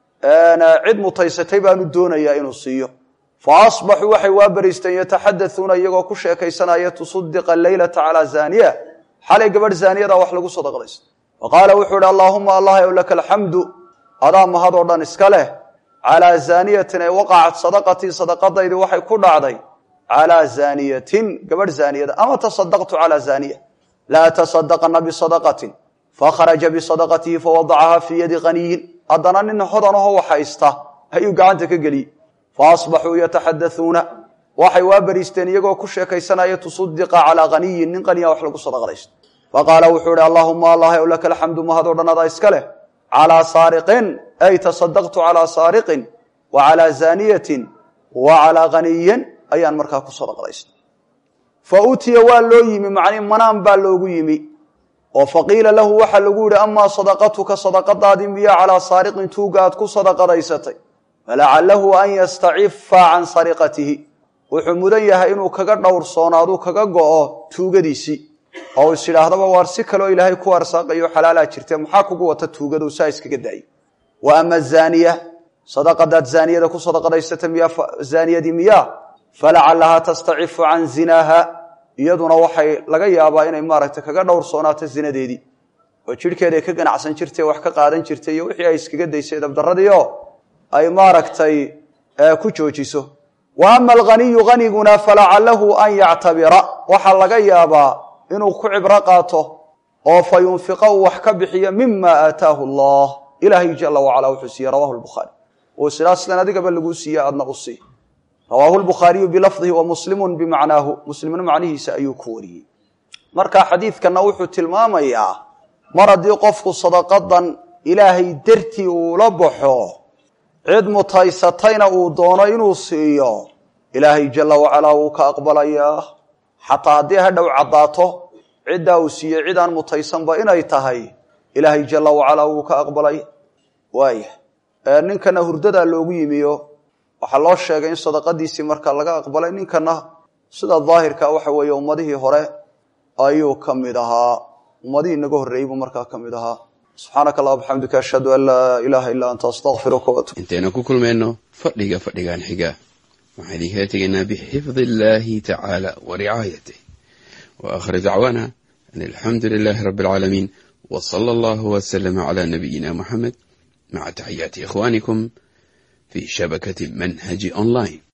Speaker 1: cid mutaysatay baanu doonayaa inuu siiyo fa asbaxuu waxay waa beriisteen yataxadauuna iyagoo ku sheekaysanaya tusudiqa leylata calaa zaaniya xalay gabadh zaaniyada wax lagu sadaqadaysta fa qaala wuxuu ihi allaahuma allah ow laka alxamdu adaa mahad oo dhan iska leh calaa zaaniyatin ay waqacat sadaqatii sadaqadaydii waxay ku dhacday calaa zaaniyatin gabadh zaaniyada ama tasadaqtu calaa zaaniya laa tasadaqana bisadaqatin fakharaja bisadaqatihi fawadacahaa fii yadi qaniyin haddana nin hodanahoo wax haysta ayuu gacanta ka geliyey fa asbaxuu yataxadauuna waxay waa beriisteen iyagoo ku sheekaysanaya tusudiqa calaa qaniyin nin qaniya wax lagu sadaqadaysto faqaala wuxuu ihi allaahuma allah ow laka alxamdu mahad o dhan adaa iska leh calaa saariqin ay tasadaqtu calaa saariqin wa calaa zaaniyatin wa calaa qaniyin ayaan markaa ku sadaqadaystay fa utiya waa loo yimi macnii manaan baa loogu yimi oo faqiila lahu waxaa lagu yihi amaa sadaqatuka sadaqadaadii miya calaa saariqin tuuga aad ku sadaqadaysatay falacalahu an yastacifa can sariqatihi wuxuu mudan yahay inuu kaga dhowrsoonaadu kaga go'o tuugadiisii oo is idhaahdaba waar si kaloo ilaahay ku arsaaqayo xalaalaa jirte maxaa kugu wata tuugadu saa iskaga daayo wa ama zaaniya sadaqadaad zaaniyada ku sadaqadaysata miya zaaniyadii miya falacalahaa tastacifu can zinaaha iyaduna waxay laga yaabaa inay maaragtay kaga dhowrsoonaato zinadeedii oo jidhkeeday ka ganacsan jirtay wax ka qaadan jirtay iyo wixii ay iskaga daysay dabdaradiio ay maaragtay ku joojiso wa ama alghaniyu haniguna falacalahu an yactabira waxaa laga yaabaa inuu ku cibro qaato oo fa yunfiqa uu wax ka bixiyo mima aataahu allah ilaahay jala wacala wuxuu siiyey rawahu lbukhaari oo sidaa sidan adigaba laguu siiye adna u sii rawaahu lbukhaariyu bilafdihi wa muslimu bimacnaahu muslimna macnihiisa ayuu ku wariyey marka xadiidkana wuxuu tilmaamayaa mar haddii qofku sadaqadan ilaahay dartii uula baxo cid mutaysatayna uu doono inuu siiyo ilaahay jala wacalaa wuu ka aqbalayaa xataa haddii hadhow caddaato ciddaa uu siiyey cid aan mutaysanba inay tahay ilaahay jala wacalaa wuu ka aqbalay waaya ninkana hurdadaa loogu yimiyo waxaa loo sheegay in sadaqadiisii marka laga aqbalay ninkana sida daahirka waxa weeye ummadihii hore ayuu ka mid ahaa ummadihii inaga horreeyey buu markaa ka mid ahaa subxaanaka allah bxamdika ashhadu an laa ilaaha illaa anta astaqfiruka watub
Speaker 2: intaynu ku kulmayno fadhiga fadhigan xiga waxaan idinkala tegaynaa bixifdi illaahi tacaala wa ricaayatih wa aakhir dacwaana an alxamdu lilaahi rabbi alcaalamiin wa sala allahu wasalama calaa nabiyina muxamed maca taxiyaati ikhwaanikum في شبكة منهج أونلاين